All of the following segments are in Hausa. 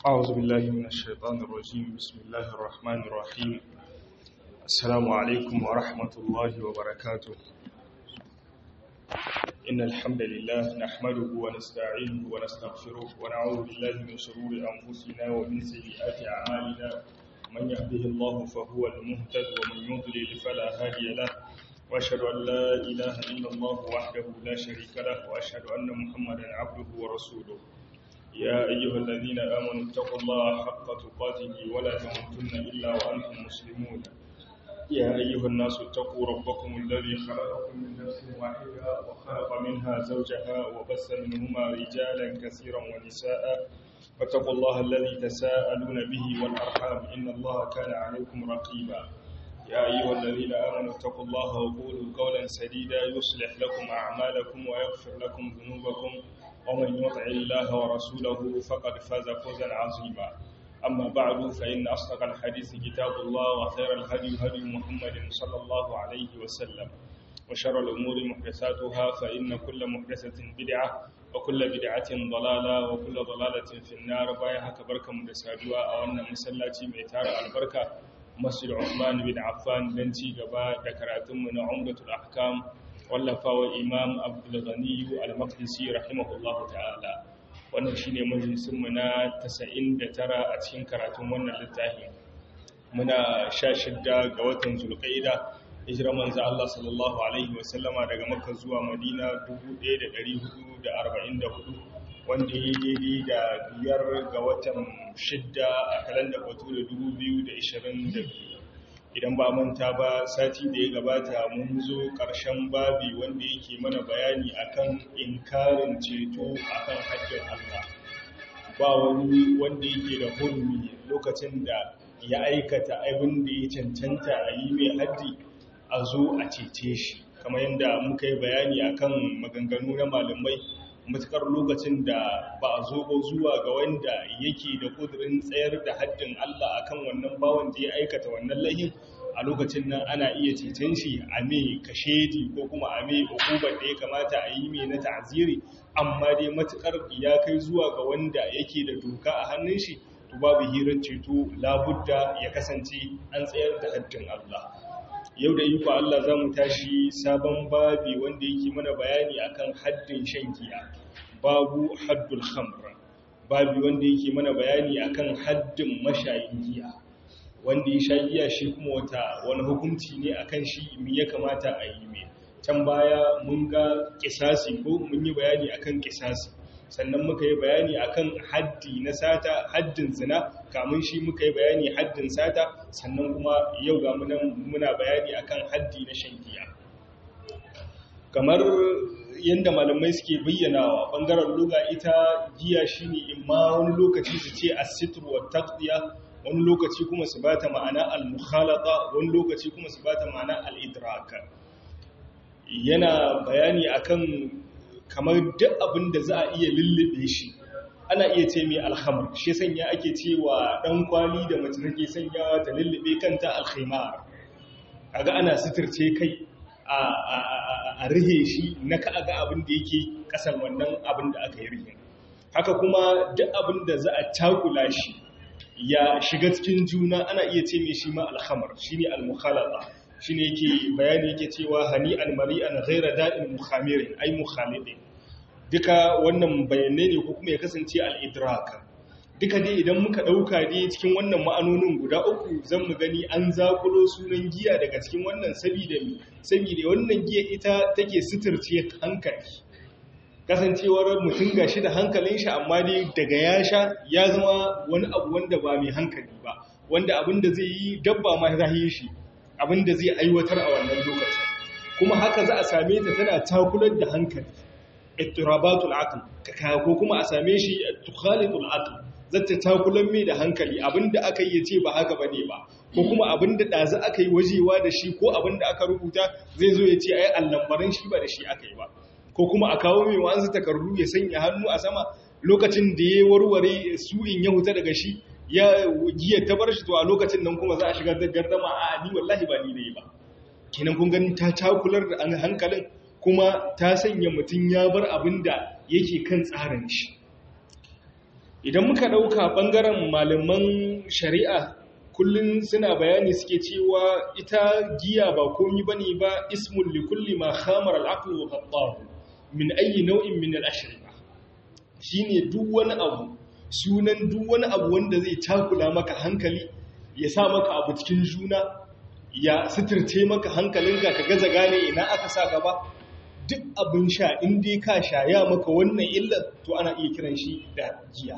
أعوذ بالله من الشيطان الرجيم بسم الله الرحمن الرحيم السلام عليكم ورحمة الله وبركاته إن الحمد لله نحمده ونستعينه ونستغفره ونعوذ بالله من شرور أنفسنا ومن سيئات أعمالنا من يهده الله فهو المهتد ومن يضلل فلا هادي له وأشهد أن لا إله إلا الله وحده لا شريك له وأشهد أن محمدا عبده ورسوله يا أيها الذين آمنوا اتقوا الله حق تقاته ولا تموتن إلا وأنتم مسلمون يا أيها الناس اتقوا ربكم الذي خلقكم من نفس واحدة وخلق منها زوجها وبث منهما رجالا كثيرا ونساء فاتقوا الله الذي تساءلون به والأرحام إن الله كان عليكم رقيبا يا أيها الذين آمنوا اتقوا الله وقولوا قولا سديدا يصلح لكم أعمالكم ويغفر لكم ذنوبكم ومن يطع الله ورسوله فقد فاز فوزا عظيما أما بعد فإن أصدق الحديث كتاب الله وخير الهدي هدي محمد صلى الله عليه وسلم وشر الأمور محدثاتها فإن كل محدثة بدعة وكل بدعة ضلالة وكل ضلالة في النار بايها كبركة مدسادوا أو أن مسلاتي ميتار البركة مسجد عثمان بن عفان بنتي قبا ذكراتم من عمدة الأحكام wallafawa imam abdulghani al-maqdisi rahimahullahu ta'ala wannan shine majalisin mu na 99 a cikin karatun wannan littafin muna 16 ga watan zulqaida hijira manzo Allah sallallahu alaihi wasallama daga makka zuwa madina 1444 wanda ya daidai da biyar ga watan shidda a kalandar bature 2022 idan ba manta ba sati da ya gabata mun zo ƙarshen babi wanda yake mana bayani akan inkarin ceto akan haƙƙin Allah ba wani wanda yake da hurmi lokacin da ya aikata abin da ya cancanta a yi mai haddi a zo a cece shi kamar yadda muka yi bayani akan maganganu na malamai matukar lokacin da ba a zo ba zuwa ga wanda yake da kudurin tsayar da haddin Allah akan wannan bawan da ya aikata wannan lahin a lokacin nan ana iya cecen shi a mai kashedi ko kuma a mai hukumar da ya kamata a yi mai na ta'aziri amma dai matukar ya kai zuwa ga wanda yake da doka a hannun shi to babu hirar ceto labudda ya kasance an tsayar da haddin Allah yau da iko Allah za mu tashi sabon babi wanda yake mana bayani akan haddin shan giya babu haddul khamr babi wanda yake mana bayani akan haddin mashayin giya wanda ya sha giya shi kuma wata wani hukunci ne akan shi me ya kamata a yi mai can baya mun ga kisasi ko mun yi bayani akan kisasi sannan muka yi bayani akan haddi na sata haddin zina kamun shi muka yi bayani haddin sata sannan kuma yau ga muna bayani akan haddi na shan giya kamar yadda malamai suke bayyanawa bangaren luga ita giya shine imma wani lokaci su ce as-sitr wa taqdiya wani lokaci kuma su bata ma'ana al-mukhalata wani lokaci kuma su bata ma'ana al-idrak yana bayani akan kamar duk abin da za a iya lullube shi ana iya ce mai alhamar shi sanya ake cewa dan kwali da mace take sanyawa ta lullube kanta alkhimar kaga ana sitirce kai a rihe shi na ka ga abin da yake kasan wannan abin da aka yi rihe haka kuma duk abin da za a cakula shi ya shiga cikin juna ana iya ce mai shi ma alhamar shine al-mukhalata shine yake bayani yake cewa hani al-mari'an ghayra da'in mukhamirin ay mukhalidin duka wannan bayanai ne ko kuma ya kasance al-idrak duka dai idan muka dauka dai cikin wannan ma'anonin guda uku zan mu gani an zakulo sunan giya daga cikin wannan saboda mi saboda wannan giya ita take suturce hankali kasancewar mutum gashi da hankalin shi amma dai daga ya sha ya zama wani abu wanda ba mai hankali ba wanda abinda zai yi dabba ma za yi shi abinda zai aiwatar a wannan lokacin kuma haka za a same ta tana takular da hankali ittirabatul aql ko kuma a same shi tukhalitul aql zata takulan mai da hankali abinda aka yi ce ba haka bane ba ko kuma abinda dazu aka yi wajewa da shi ko abinda aka rubuta zai zo ya ce ai allambarin shi ba da shi aka yi ba ko kuma a kawo mai wa'ansu takardu ya sanya hannu a sama lokacin da ya warware su'in ya huta daga shi ya giya ta bar shi to a lokacin nan kuma za a shigar da gardama a ni wallahi ba ni ne ba kenan kun gani ta takular da hankalin kuma ta sanya mutum ya bar abin da yake kan tsarin shi idan muka ɗauka ɓangaren malaman shari'a kullum suna bayani suke cewa ita giya ba komi ba ne ba ismun likulli ma khamar al'aqlu wa qattahu min ayi nau'in min al'ashriba shine duk wani abu sunan duk wani abu wanda zai takula maka hankali ya sa maka abu cikin juna ya sitirce maka hankalinka ka gaza gane ina aka sa gaba duk abin sha in dai ka sha ya maka wannan illar to ana iya kiran shi da giya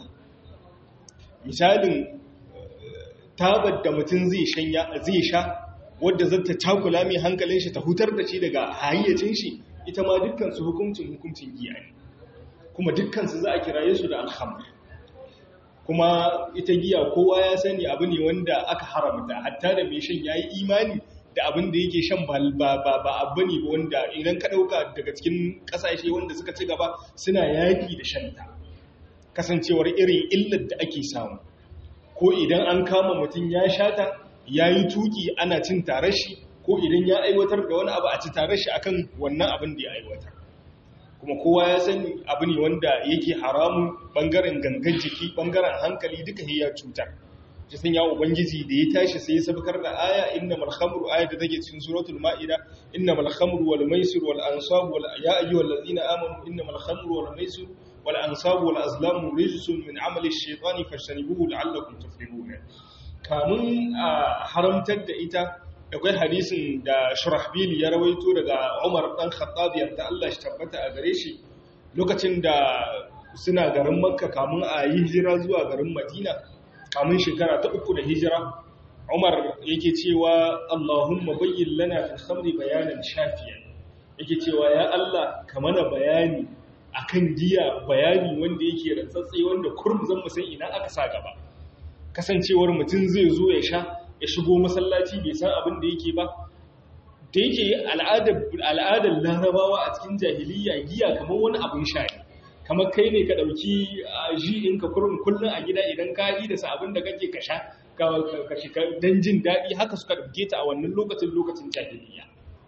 misalin tabar da mutum zai zai sha wadda zata takula mai hankalin shi ta hutar da shi daga hayyacin shi ita ma dukkan su hukuncin hukuncin giya ne kuma dukkan su za a kiraye su da alhamdu kuma ita giya kowa ya sani abu ne wanda aka haramta hatta da mai shan yayi imani da abin da yake shan ba ba abu ne wanda idan ka dauka daga cikin kasashe wanda suka ci gaba suna yaki da shanta kasancewar irin illar da ake samu ko idan an kama mutum ya shata yayi tuki ana cin tare shi ko idan ya aiwatar da wani abu a ci tare shi akan wannan abin da ya aiwatar kuma kowa ya sani abu ne wanda yake haramun bangaren gangan jiki bangaren hankali duka ya cutar shi sun ya ubangiji da ya tashi sai ya sabkar da aya inna mal khamru aya da take cikin suratul maida inna mal khamru wal maisir wal ansab wal ya ayyuhal ladina amanu inna mal khamru wal maisir wal ansab wal azlam rijsun min amali ash-shaytani fajtanibuhu la'allakum tuflihun kamun haramtar da ita akwai hadisin da shurahbili ya rawaito daga umar dan khattab yarda Allah shi tabbata a gare shi lokacin da suna garin makka kamun a yi hijira zuwa garin madina kamun shekara ta uku da hijira umar yake cewa allahumma bayyin lana fil khamri bayanan shafiyan yake cewa ya Allah ka mana bayani akan giya bayani wanda yake rantsatse wanda kurum zan mu san ina aka sa gaba kasancewar mutum zai zo ya sha ya shigo masallaci bai san abin da yake ba da yake al'adar larabawa a cikin jahiliya giya kamar wani abin sha ne kamar kai ne ka ɗauki ji in ka kurin kullum a gida idan ka yi da abin da kake ka sha ka shiga don jin daɗi haka suka ɗauke ta a wannan lokacin lokacin jahiliya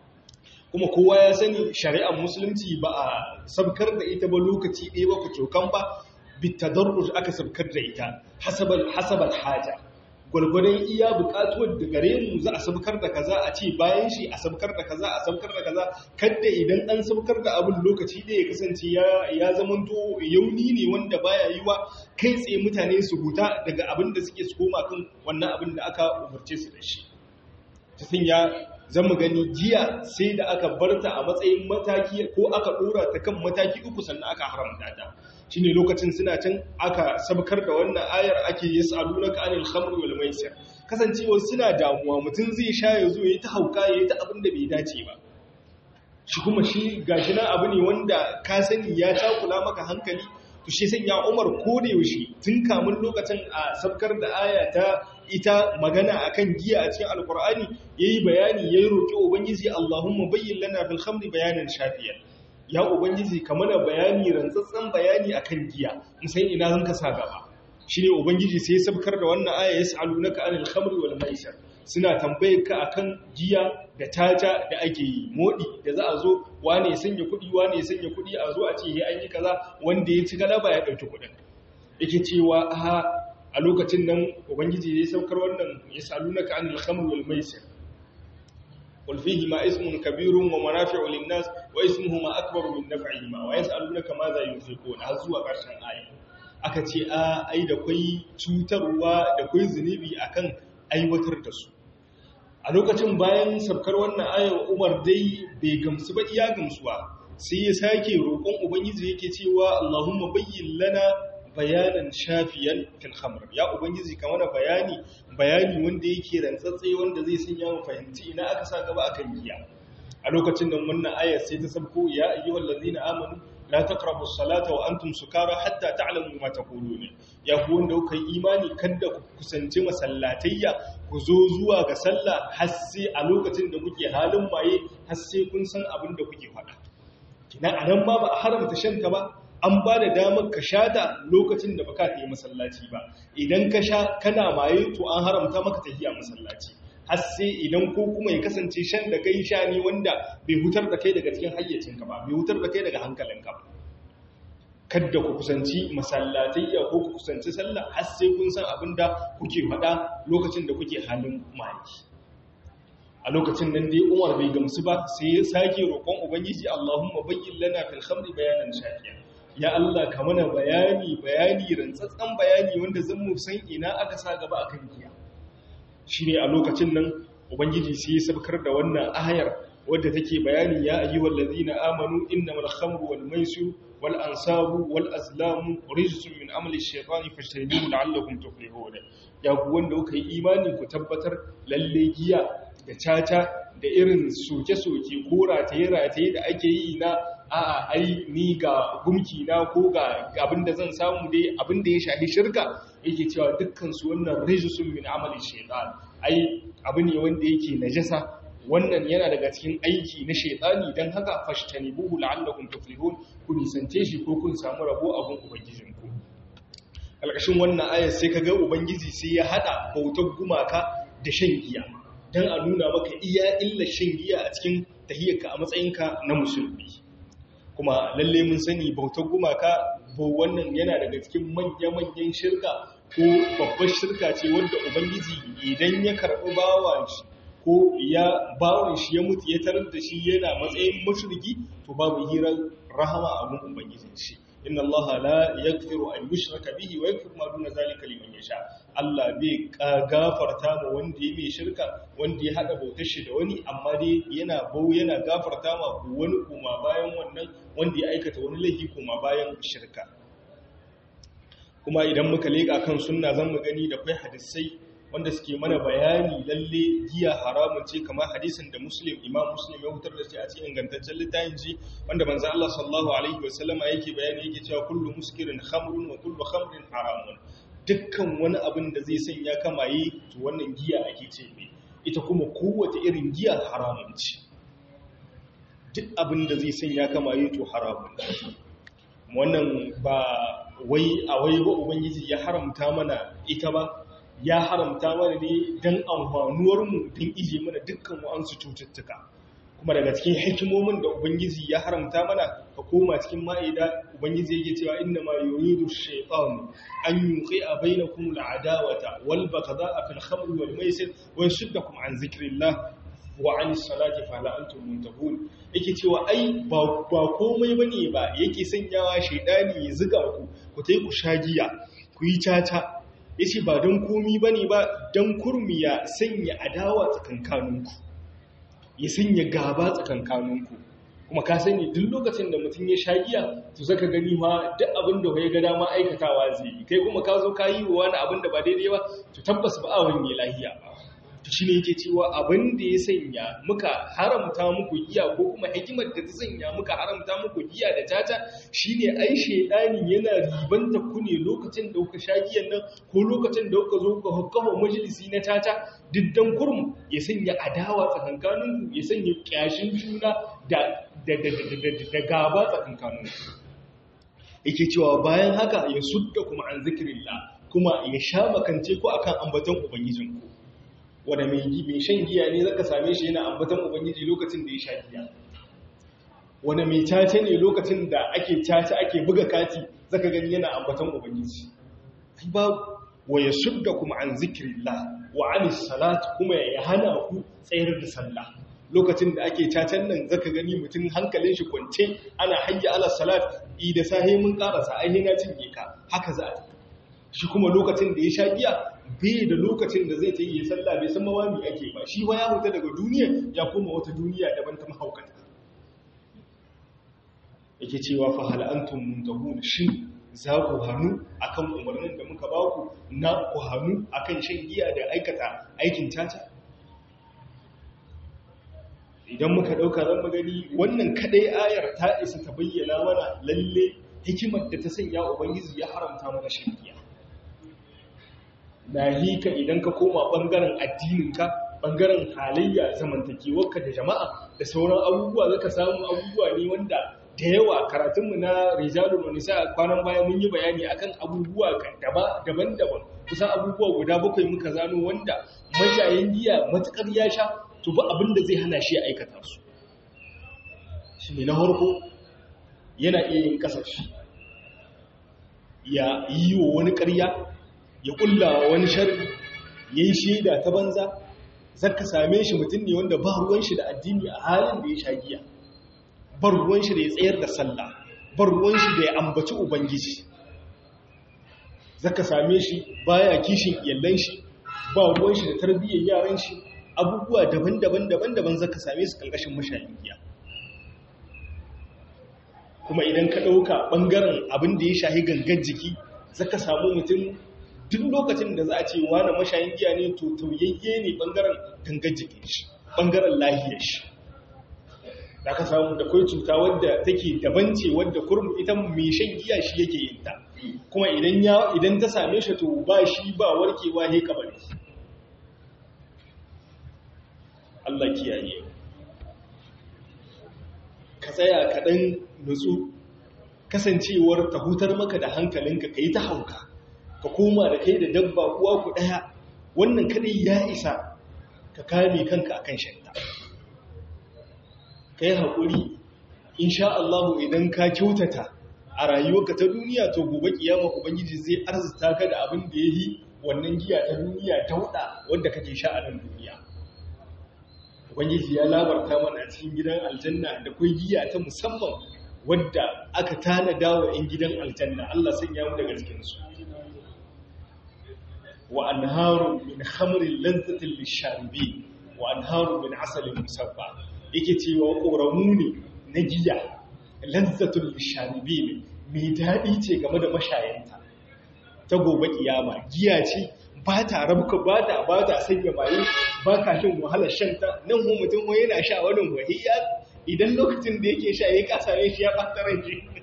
kuma kowa ya sani shari'ar musulunci ba a sabkar da ita ba lokaci ɗaya ba ku cokan ba bitadarruj aka sabkar da ita hasabal haja gwargwadon iya bukatuwar da gare mu za a sabkar da kaza a ce bayan shi a sabkar da kaza a sabkar da kaza kadda idan an sabkar da abin lokaci da ya kasance ya zamanto yauni ne wanda baya yi wa kai tsaye mutane su huta daga abin da suke su koma kan wannan abin da aka umarce su da shi ta sanya zan mu gani jiya sai da aka barta a matsayin mataki ko aka dora ta kan mataki uku sannan aka haramta ta shine lokacin suna can aka sabkar da wannan ayar ake yas'alunaka anil khamri wal maisir kasancewa suna damuwa mutum zai sha ya zo yayi ta hauka yayi ta abin da bai dace ba shi kuma shi gashi na abu ne wanda ka sani ya takula maka hankali to shi sanya Umar ko da yaushe tun kamun lokacin a sabkar da aya ta ita magana akan giya a cikin alkur'ani yayi bayani yayi roki ubangiji Allahumma bayyin lana bil khamri bayanan shafiyan ya ubangiji ka mana bayani rantsatsen bayani akan giya musan ina zan ka sa gaba shine ubangiji sai ya sabkar da wannan aya yas'alunaka anil khamri wal maisir suna tambayar ka akan giya da taja da ake yi modi da za a zo wane ya sanya kuɗi wane ya sanya kuɗi a zo a ce he an yi kaza wanda ya ci galaba ya ɗauki kuɗin yake cewa a a lokacin nan ubangiji ya saukar wannan yas'alunaka anil khamri wal maisir قل فيهما اسم كبير ومنافع للناس واسمهما أكبر من نفعهما ويسألونك ماذا ينفقون هزوا ƙarshen aya aka ce a ai da kwai cutarwa da kwai zunubi akan aiwatar da su a lokacin bayan sabkar wannan ayar Umar dai bai gamsu ba iya gamsuwa sai ya sake roƙon ubangiji yake cewa Allahumma bayyin lana bayanan shafiyan fil khamr ya ubangiji ka mana bayani bayani wanda yake rantsatse wanda zai sanya mu fahimci ina aka sa gaba akan giya a lokacin nan wannan ayar sai ta sabko ya ayyuhal ladina amanu la taqrabu as-salata wa antum sukara hatta ta'lamu ma taqulun ya ku wanda kuka yi imani kada ku kusanci masallatayya ku zo zuwa ga sallah har sai a lokacin da kuke halin maye har sai kun san abin da kuke faɗa kina anan ma ba a haramta shanta ba an ba da damar ka sha ta lokacin da baka ta yi masallaci ba idan ka sha kana maye to an haramta maka tafiya masallaci har sai idan ko kuma ya kasance shan da kai sha ne wanda bai hutar da kai daga cikin hayyacinka ba bai hutar da kai daga hankalinka ba kadda ku kusanci masallatayya ko ku kusanci sallah har sai kun san abinda kuke faɗa lokacin da kuke halin maki a lokacin nan dai Umar bai gamsu ba sai ya sake roƙon ubangiji Allahumma bayyin lana fil khamri bayanan shafiya ya Allah ka mana bayani bayani rantsatsan bayani wanda zan mu san ina aka sa gaba akan giya shine a lokacin nan ubangiji sai ya sabkar da wannan ayar wadda take bayani ya ayyuhal ladina amanu innamal khamru wal maisir wal ansabu wal azlamu rijsun min amali shaytani fajtanibuhu la'allakum tuflihun ya ku wanda kuka yi imani ku tabbatar lalle giya da caca da irin soke-soke ko rataye-rataye da ake yi na a'a ai ni ga gumki na ko ga abin da zan samu dai abin da ya shafi shirka yake cewa dukkan su wannan rijsun min amali shaytan ai abu ne wanda yake najasa wannan yana daga cikin aiki na shaytani dan haka fashtanibuhu la'allakum tuflihun ku nisance shi ko kun samu rabo a gun ubangijinku alƙashin wannan ayar sai kaga ubangiji sai ya hada bautar gumaka da shan giya dan a nuna maka iya illar shan giya a cikin tahiyyarka a matsayinka na musulmi kuma lalle mun sani bautar gumaka ko wannan yana daga cikin manya-manyan shirka ko babbar shirka ce wanda ubangiji idan ya karɓi bawan shi ko ya bawan shi ya mutu ya tarar da shi yana matsayin mushriki to babu hirar rahama a gun ubangijin shi inna allaha la yaghfiru an yushraka bihi wa yaghfiru ma duna zalika liman yasha Allah bai gafarta ma wanda ya mai shirka wanda ya hada bautar shi da wani amma dai yana bau yana gafarta ma wani kuma bayan wannan wanda ya aikata wani laifi kuma bayan shirka kuma idan muka leka kan sunna zan mu gani da kai hadisai wanda suke mana bayani lalle giya haramun ce kamar hadisin da muslim imam muslim ya hutar da shi a cikin ingantaccen littafin shi wanda manzo Allah sallallahu alaihi wasallama yake bayani yake cewa kullu muskirin khamrun wa kullu khamrin haramun dukkan wani abin da zai sanya kamaye to wannan giya ake ce ne ita kuma kowace irin giya haramun ce duk abin da zai sanya kamaye to haramun wannan ba wai a wai ba ubangiji ya haramta mana ita ba ya haramta mana ne don amfanuwarmu don ije mana dukkan wa'ansu cututtuka kuma daga cikin hikimomin da ubangiji ya haramta mana ka koma cikin ma'ida ubangiji yake cewa inna ma yuridu shaytan an yuqi'a bainakum al'adawata wal baghdha'a fil khamri wal maisir wa yashuddakum an zikrillah wa an salati fa la antum muntahun yake cewa ai ba komai bane ba yake sanyawa shaydani ya zuga ku ku tai ku shagiya ku yi caca ya ce ba don komi ba ne ba don kurmi ya sanya adawa tsakankaninku ya sanya gaba tsakankaninku kuma ka sani duk lokacin da mutum ya sha giya to zaka gani ma duk abin da ya ga dama aikatawa zai yi kai kuma ka zo ka yi wa wani abin da ba daidai ba to tabbas ba a wani lahiya ba to shine yake cewa abin da ya sanya muka haramta muku giya ko kuma hikimar da ta sanya muka haramta muku giya da tata shine ai shedani yana ribanta ku ne lokacin da kuka sha giyan nan ko lokacin da kuka zo kuka kafa majalisi na tata diddan kurum ya sanya adawa tsakankanin ku ya sanya kyashin juna da da da da da gaba tsakankanin ku yake cewa bayan haka ya sudda kuma an zikirillah kuma ya sha makance ku akan ambaton ubangijinku wanda mai shan giya ne zaka same shi yana ambatan ubangiji lokacin da ya sha giya wanda mai caca ne lokacin da ake caca ake buga kati zaka gani yana ambatan ubangiji ba wa yasudda kuma an zikrillah wa an salat kuma ya hana ku tsayar da sallah lokacin da ake cacan nan zaka gani mutum hankalin shi kwance ana hayya ala salat i da sahe mun karasa ai na cinye ka haka za a shi kuma lokacin da ya sha giya bai da lokacin da zai ta yi sallah bai san mawami ake ba shi wa ya huta daga duniya ya koma wata duniya daban ta mahaukata yake cewa fa hal antum muntahun shin za ku hannu akan umarnin da muka ba ku na ku hannu akan shan giya da aikata aikin tata idan muka dauka zan magani wannan kadai ayar ta isa ta bayyana mana lalle hikimar da ta sanya ubangiji ya haramta mana shan giya nahika idan ka koma ɓangaren addininka ɓangaren halayya zamantakewarka da jama'a da sauran abubuwa zaka samu abubuwa ne wanda da yawa karatunmu na rijalun wa nisa kwanan baya mun yi bayani akan abubuwa daban-daban kusan abubuwa guda bakwai muka zano wanda mashayin giya matukar ya sha to ba abin da zai hana shi ya aikata su shi ne na harko yana iya yin kasashe ya yi wa wani ƙarya ya ƙulla wani sharri ya yi shaida ta banza zaka same shi mutum ne wanda ba ruwan shi da addini a halin da ya sha giya bar ruwan shi da ya tsayar da sallah bar ruwan shi da ya ambaci ubangiji zaka same shi baya kishin iyallan shi ba ruwan shi da tarbiyyar yaran shi abubuwa daban-daban daban-daban zaka same su kalkashin mashayin giya kuma idan ka ɗauka ɓangaren abin da ya shahi gangan jiki zaka samu mutum duk lokacin da za a ce wani mashayin giya ne to tauyayye ne ɓangaren gangan jikin shi ɓangaren lahiyar shi da ka samu da kwai cuta wadda take daban ce wadda kurmu ita mai shan giya shi yake yin ta kuma idan ya idan ta same shi to ba shi ba warkewa ne kabari Allah kiyaye ka tsaya kaɗan nutsu kasancewar ta hutar maka da hankalinka ka yi ta hauka ka koma da kai da dabba uwa ku ɗaya wannan kaɗai ya isa ka kame kanka akan shanta ka yi haƙuri insha Allah idan ka kyautata a rayuwarka ta duniya to gobe kiyama ubangiji zai arzuta ka da abin da yayi wannan giya ta duniya dauda wanda kake sha a nan duniya ubangiji ya labarta mana a cikin gidan aljanna da kai giya ta musamman wadda aka tanada wa 'yan gidan aljanna Allah sanya mu daga cikin su wa anharu min khamrin lazzatin lisharibin wa anharu min asalin musabba yake cewa koramu ne na giya lazzatul lisharibin mai daɗi ce game da mashayanta ta gobe kiyama giya ce ba ta rabka ba ta ba ta sanya maye ba ka shin wahalar shanta nan mu mutum wani yana sha wani wahiya idan lokacin da yake sha ya kasa ne shi ya ɓata rai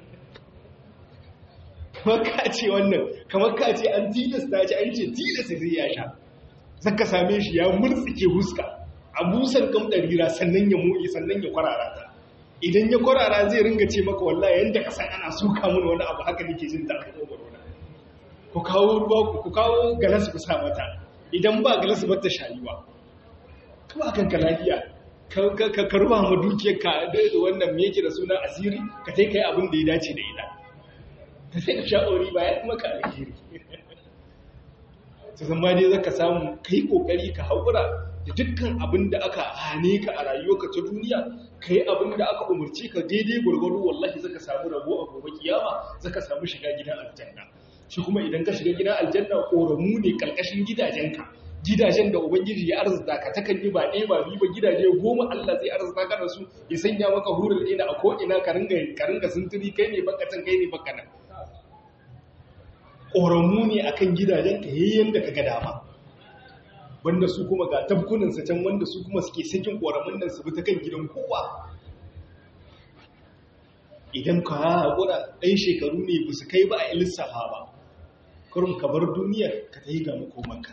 kamar ka ce wannan kamar ka ce an tilasta ce an ce tilasta zai ya sha zaka same shi ya murtsike huska a busan kamdarira sannan ya moyi sannan ya kwarara ta idan ya kwarara zai ringa ce maka wallahi yanda ka san ana suka mun wani abu haka nake jin ta ku kawo ruwa ku kawo galas ku sa mata idan ba galas ba ta shayuwa kuma kan ka lafiya ka ka ruba mu dukiyar ka da wannan me yake da suna asiri ka sai kai abin da ya dace da ita ka sai ka sha'ori ba ya kuma ka alheri to zama dai zaka samu kai kokari ka haƙura da dukkan abin da aka hane ka a rayuwarka ta duniya ka yi abin da aka umarci ka daidai gwargwaro wallahi zaka samu rabo a gobe kiyama zaka samu shiga gidan aljanna shi kuma idan ka shiga gidan aljanna ƙoramu ne ƙarƙashin gidajenka gidajen da ubangiji ya arzuta ka takan yi ba ɗaya ba biyu ba gidaje goma Allah zai arzuta ka da su ya sanya maka hurul ina a ko'ina ka ringa ka ringa sintiri kai ne bakatan kai ne bakanan ƙoramu ne akan gidajen ka yayin da ka ga dama wanda su kuma ga tabkunansa can wanda su kuma suke sakin ƙoramin nan su bi ta kan gidan kowa idan ka haƙura ɗan shekaru ne ba su kai ba a lissafa ba kurum ka bar duniyar ka ta yi ga makomanka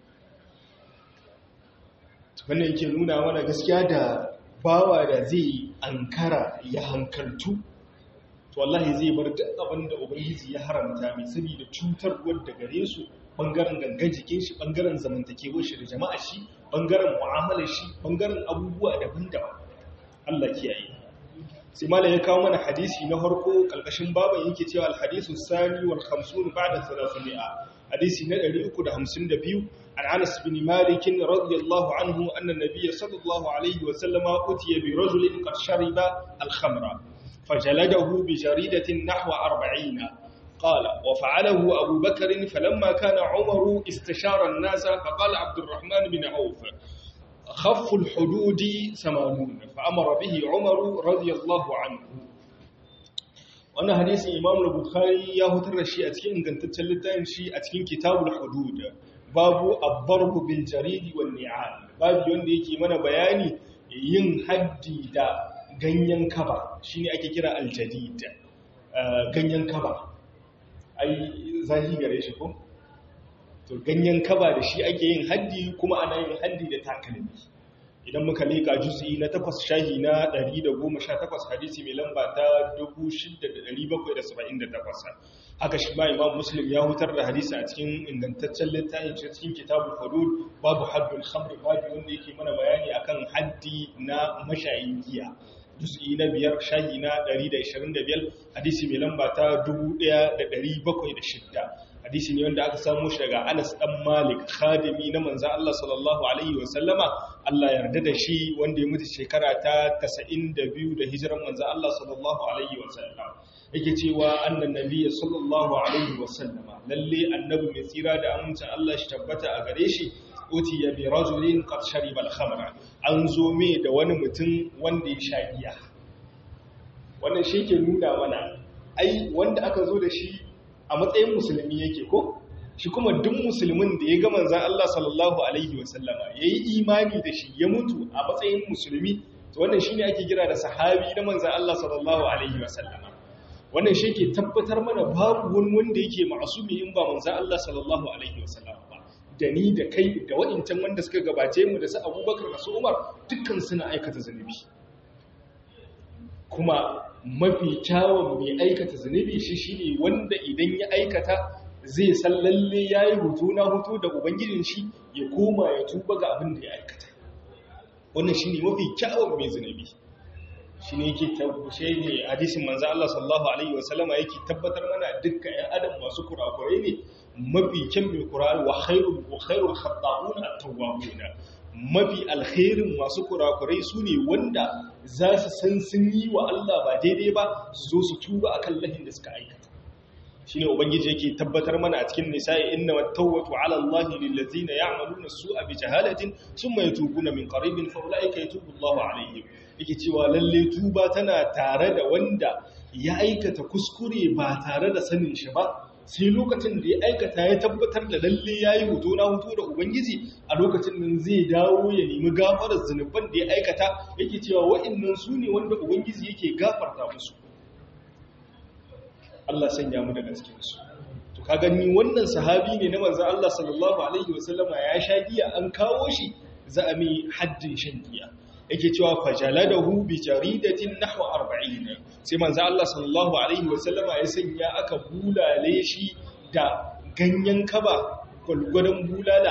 wannan yake nuna mana gaskiya da bawa da zai ankara ya hankaltu to wallahi zai bar duk abin da ubangiji ya haramta mai saboda cutar wadda gare su bangaren gangan jikin shi bangaren zamantakewar shi da jama'a shi bangaren mu'amalar shi bangaren abubuwa daban-daban Allah kiyaye sai malam ya kawo mana hadisi na farko kalkashin baban yake cewa al-hadisu sani wal 50 ba'da 300 hadisi na 352 an Anas bin Malik radiyallahu anhu anna an-nabiy sallallahu alaihi wa sallama utiya bi rajulin qad shariba al-khamra فجلده بجريدة نحو أربعين قال وفعله أبو بكر فلما كان عمر استشار الناس فقال عبد الرحمن بن عوف خف الحدود ثمانون فأمر به عمر رضي الله عنه وانا حديث إمام البخاري يهتر الشيء أتكين إن كنت تلتين شيء أتكين كتاب الحدود باب الضرب بالجريد والنعال باب يوندي كي من بياني yin haddi da ganyen kaba shine ake kira aljadid ganyen kaba ai zahi gare shi ko to ganyen kaba da shi ake yin haddi kuma ana yin haddi da takalmi idan muka leka juz'i na 8 shahi na 118 hadisi mai lamba ta 6778 haka shi ma imam muslim ya hutar da hadisi a cikin ingantaccen littafin cikin kitabul hudud babu haddul khamr babu wanda yake mana bayani akan haddi na mashayin giya juz'i na biyar shahi na 125 hadisi mai lamba ta 1706 hadisi ne wanda aka samu shi daga Anas dan Malik khadimi na manzo Allah sallallahu alaihi wa sallama Allah yarda da shi wanda ya mutu shekara ta 92 da hijiran manzo Allah sallallahu alaihi wa sallam yake cewa annan nabiyyi sallallahu alaihi wa sallama lalle annabi mai tsira da amincin Allah shi tabbata a gare shi utiya bi rajulin qad shariba al-khamra an zo me da wani mutum wanda ya sha giya wannan shi ke nuna mana ai wanda aka zo da shi a matsayin musulmi yake ko shi kuma duk musulmin da ya ga manzon Allah sallallahu alaihi wasallama yayi imani da shi ya mutu a matsayin musulmi to wannan shine ake kira da sahabi na manzon Allah sallallahu alaihi wasallama wannan shi ke tabbatar mana babu wani wanda yake ma'asumi in ba manzon Allah sallallahu alaihi wasallama ba da ni da kai da waɗancan wanda suka gabace mu da su abubakar da su umar dukkan suna aikata zunubi kuma mafi kyawun mai aikata zunubi shi shine wanda idan ya aikata zai san lalle ya yi hutu na hutu da ubangijin shi ya koma ya tuba ga abin da ya aikata wannan shine mafi kyawun mai zunubi shi ne yake tabbashe ne hadisin manzo Allah sallallahu alaihi wasallama yake tabbatar mana dukkan ƴan adam masu kurakurai ne mafi kyan mai kurari wa khairul wa khairul khata'un at-tawwabun mafi alkhairin masu kurakurai sune wanda za su san sun yi wa Allah ba daidai ba su zo su tuba akan lahin da suka aikata shine ubangiji yake tabbatar mana a cikin nisa'i inna wat-tawbatu 'ala Allahi lil ladzina ya'maluna as-su'a bi jahalatin thumma yatubuna min qaribin fa ulaika yatubu Allahu 'alayhim yake cewa lalle tuba tana tare da wanda ya aikata kuskure ba tare da sanin shi ba sai lokacin da ya aikata ya tabbatar da lalle ya yi hoto na hoto da ubangiji a lokacin nan zai dawo ya nemi gafarar zunuban da ya aikata yake cewa wa'annan su ne wanda ubangiji yake gafarta musu Allah sanya mu daga cikinsu to ka gani wannan sahabi ne na manzon Allah sallallahu alaihi wasallama ya sha giya an kawo shi za a mi haddin shan giya yake cewa fajaladahu bi jaridatin nahwa 40 sai manzo Allah sallallahu alaihi wasallama ya sanya aka bulale shi da ganyen kaba gulgudan bulala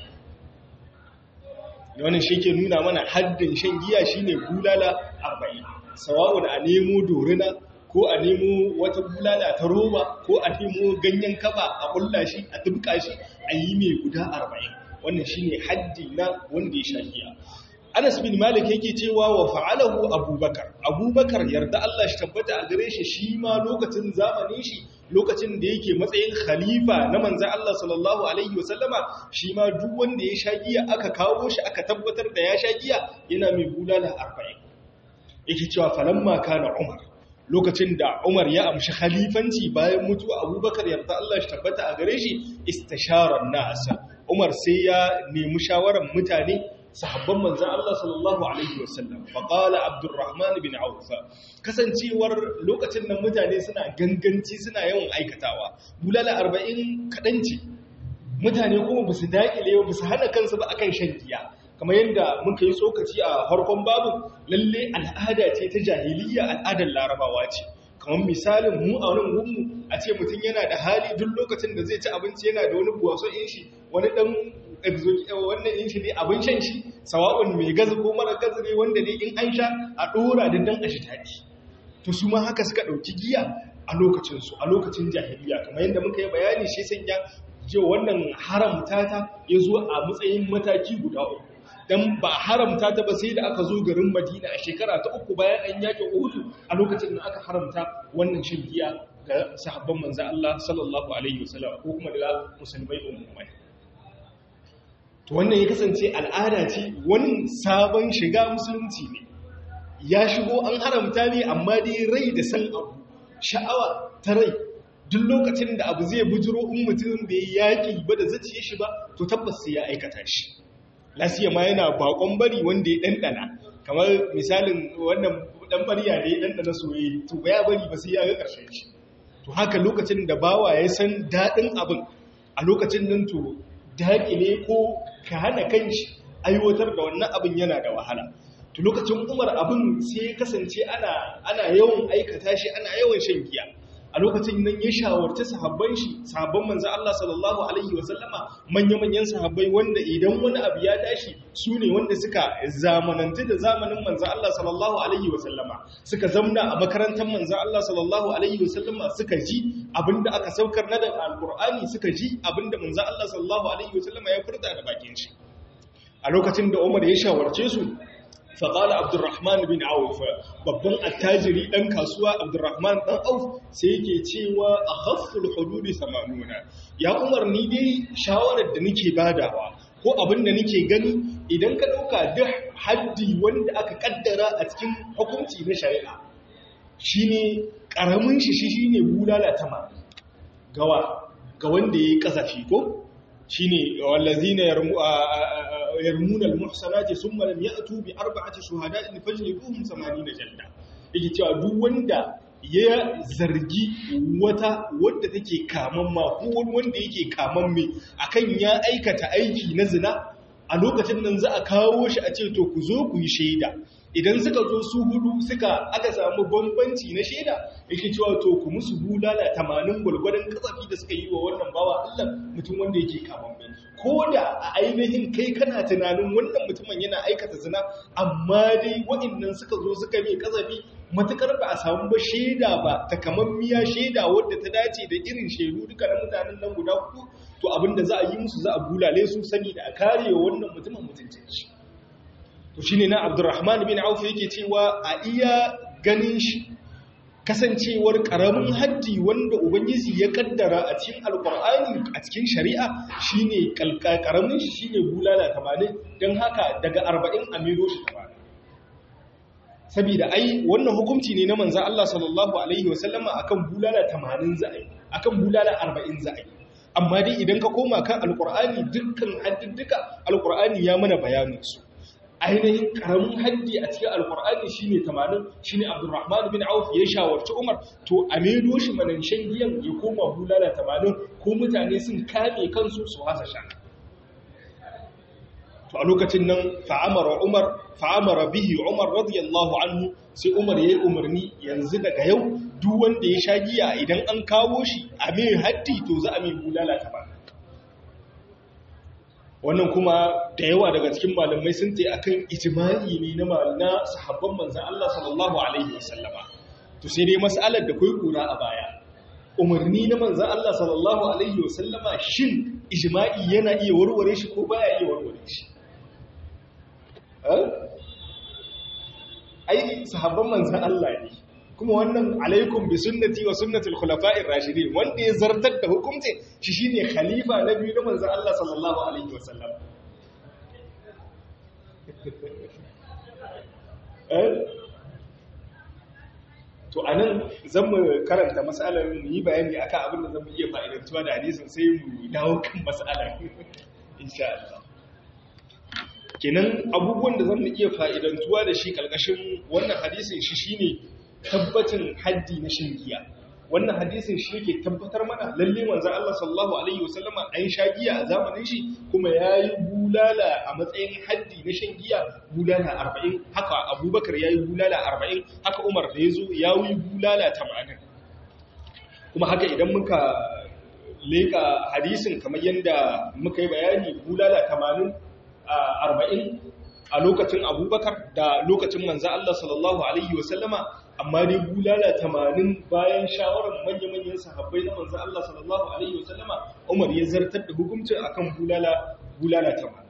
40 wannan shi ke nuna mana haddin shan giya shine bulala 40 sawa'un a nemo dorina ko a nemo wata bulala ta roba ko a nemo ganyen kaba a kulla shi a tubka shi a yi mai guda 40 wannan shine haddi na wanda ya sha giya Anas bin Malik yake cewa wa fa'alahu Abubakar. Abubakar yarda Allah shi tabbata a gare shi shi ma lokacin zamanin shi lokacin da yake matsayin khalifa na manzan Allah sallallahu alaihi wasallama shi ma duk wanda ya sha giya aka kawo shi aka tabbatar da ya sha giya yana mai bulala 40. Yake cewa falamma kana Umar lokacin da Umar ya amshi khalifanci bayan mutuwa Abubakar yarda Allah shi tabbata a gare shi istisharar nasa. Umar sai ya nemi shawarar mutane sahabban manzan Allah sallallahu Alaihi wasallam faƙala abdurrahman bin aufa kasancewar lokacin nan mutane suna ganganci suna yawan aikatawa bulala arba'in kaɗanci mutane kuma ba su daƙile ba su hana kansu ba akan shan giya kamar yadda muka yi tsokaci a harkon babu lalle al'ada ce ta jahiliya al'adar larabawa ce kamar misalin mu a nan gunmu a ce mutum yana da hali duk lokacin da zai ci abinci yana da wani buwaso in shi wani dan wannan in shi ne abin shan shi sawa'un mai gaza ko mara gaza ne wanda ne in an sha a dora da dan a shi taɗi to su ma haka suka ɗauki giya a lokacinsu a lokacin jahiliya kamar yadda muka yi bayani shi sanya je wannan haramta ta ya zo a matsayin mataki guda uku dan ba haramta ta ba sai da aka zo garin Madina a shekara ta uku bayan an yake Uhud a lokacin da aka haramta wannan shan giya ga sahabban manzo Allah sallallahu alaihi wasallam ko kuma da musulmai ummai to wannan ya kasance al'ada ce wani sabon shiga musulunci ne ya shigo an haramta ne amma dai rai da san abu sha'awa ta rai duk lokacin da abu zai bujiro in mutum bai yaƙi ba da zaciye shi ba to tabbas sai ya aikata shi lasiya ma yana bakon bari wanda ya ɗanɗana kamar misalin wannan ɗan bariya da ya ɗanɗana soyayya to ba ya bari ba sai ya ga ƙarshen shi to haka lokacin da bawa ya san daɗin abin a lokacin nan to daƙile ko ka hana kanshi aiwatar da wannan abin yana da wahala to lokacin umar abin sai ya kasance ana ana yawan aikata shi ana yawan shan giya a a lokacin nan ya shawarci sahabban shi sahabban manzo Allah sallallahu alaihi wasallama manya-manyan sahabbai wanda idan wani abu ya tashi su ne wanda suka zamananta da zamanin manzo Allah sallallahu alaihi wasallama suka zamna a makarantar manzo Allah sallallahu alaihi wasallama suka ji abinda aka saukar na da alqur'ani suka ji abinda manzo Allah sallallahu alaihi wasallama ya furta da bakin shi a lokacin da Umar ya shawarce su faƙala abdurrahman bin auf babban attajiri ɗan kasuwa abdurrahman ɗan auf sai yake cewa a hafful hududi samanuna ya umarni dai shawarar da nake badawa ko abin da nake gani idan ka ɗauka duk haddi wanda aka kaddara a cikin hukunci na shari'a shine ƙaramin shi shi shine bulala tama gawa ga wanda ya yi ƙasafi ko shine wallazina yarmuna almuhsanati thumma lam ya'tu bi arba'ati shuhada'in fajliduhum 80 jalda yake cewa duk wanda ya zargi wata wadda take kaman ma ko wanda yake kaman me akan ya aikata aiki na zina a lokacin nan za a kawo shi a ce to ku zo ku yi shaida idan suka zo su hudu suka aka samu bambanci na shaida yake cewa to ku musu bulala tamanin gwargwadon kasafi da suka yi wa wannan bawa Allah mutum wanda yake kaman bai ko da a ainihin kai kana tunanin wannan mutumin yana aikata zina amma dai waɗannan suka zo suka mai kasafi matukar ba a samu ba shaida ba takamammiya shaida wadda ta dace da irin shaidu duka na mutanen nan guda hudu to abinda za a yi musu za a bulale su sani da a kare wa wannan mutumin mutuncin shi to shine na Abdurrahman bin Auf yake cewa a iya ganin shi kasancewar karamin haddi wanda ubangiji ya kaddara a cikin alkur'ani a cikin shari'a shine karamin shi shine bulala 80 dan haka daga 40 a miro shi 80 saboda ai wannan hukunci ne na manzon Allah sallallahu alaihi wasallama akan bulala 80 za'i akan bulala 40 za'i amma dai idan ka koma kan alkur'ani dukkan haddduka alkur'ani ya mana bayanin su ainihin karamin haddi a cikin alkur'ani shine 80 shine abdurrahman bin auf ya shawarci umar to a maido shi manan shan giyan ya koma bulala 80 ko mutane sun kame kansu su hasa sha to a lokacin nan fa'amara umar fa'amara bihi umar radiyallahu anhu sai umar yayi umarni yanzu daga yau duk wanda ya sha giya idan an kawo shi a mai haddi to za a mai bulala 80 wannan kuma da yawa daga cikin malamai sun ce akan ijma'i ne na na sahabban manzon Allah sallallahu alaihi wasallama to sai dai mas'alar da kai kura a baya umarni na manzon Allah sallallahu alaihi wasallama shin ijma'i yana iya warware shi ko baya iya warware shi ai sahabban manzon Allah ne kuma wannan alaikum bi sunnati wa sunnatul khulafa'ir rashidin wanda ya zartar da hukunci shi shine khalifa na biyu na manzon Allah sallallahu alaihi wasallam to anan zan mu karanta mas'alar mu yi bayani akan abin da zamu iya fa'idantuwa da hadisin sai mu dawo kan mas'alar insha Allah kenan abubuwan da zamu iya fa'idantuwa da shi kalkashin wannan hadisin shi shine tabbacin haddi na shan giya wannan hadisin shi yake tabbatar mana lalle manzon Allah sallallahu alaihi wasallama an sha giya a zamanin shi kuma yayi bulala a matsayin haddi na shan giya bulala 40 haka Abubakar yayi bulala 40 haka Umar da yazo yayi bulala 80 kuma haka idan muka leka hadisin kamar yanda muka yi bayani bulala 80 40 a lokacin Abubakar da lokacin manzon Allah sallallahu alaihi wasallama amma dai bulala tamanin bayan shawarar manya-manyan sahabbai na manzan Allah sallallahu Alaihi wasallama Umar ya zartar da hukuncin akan bulala bulala tamanin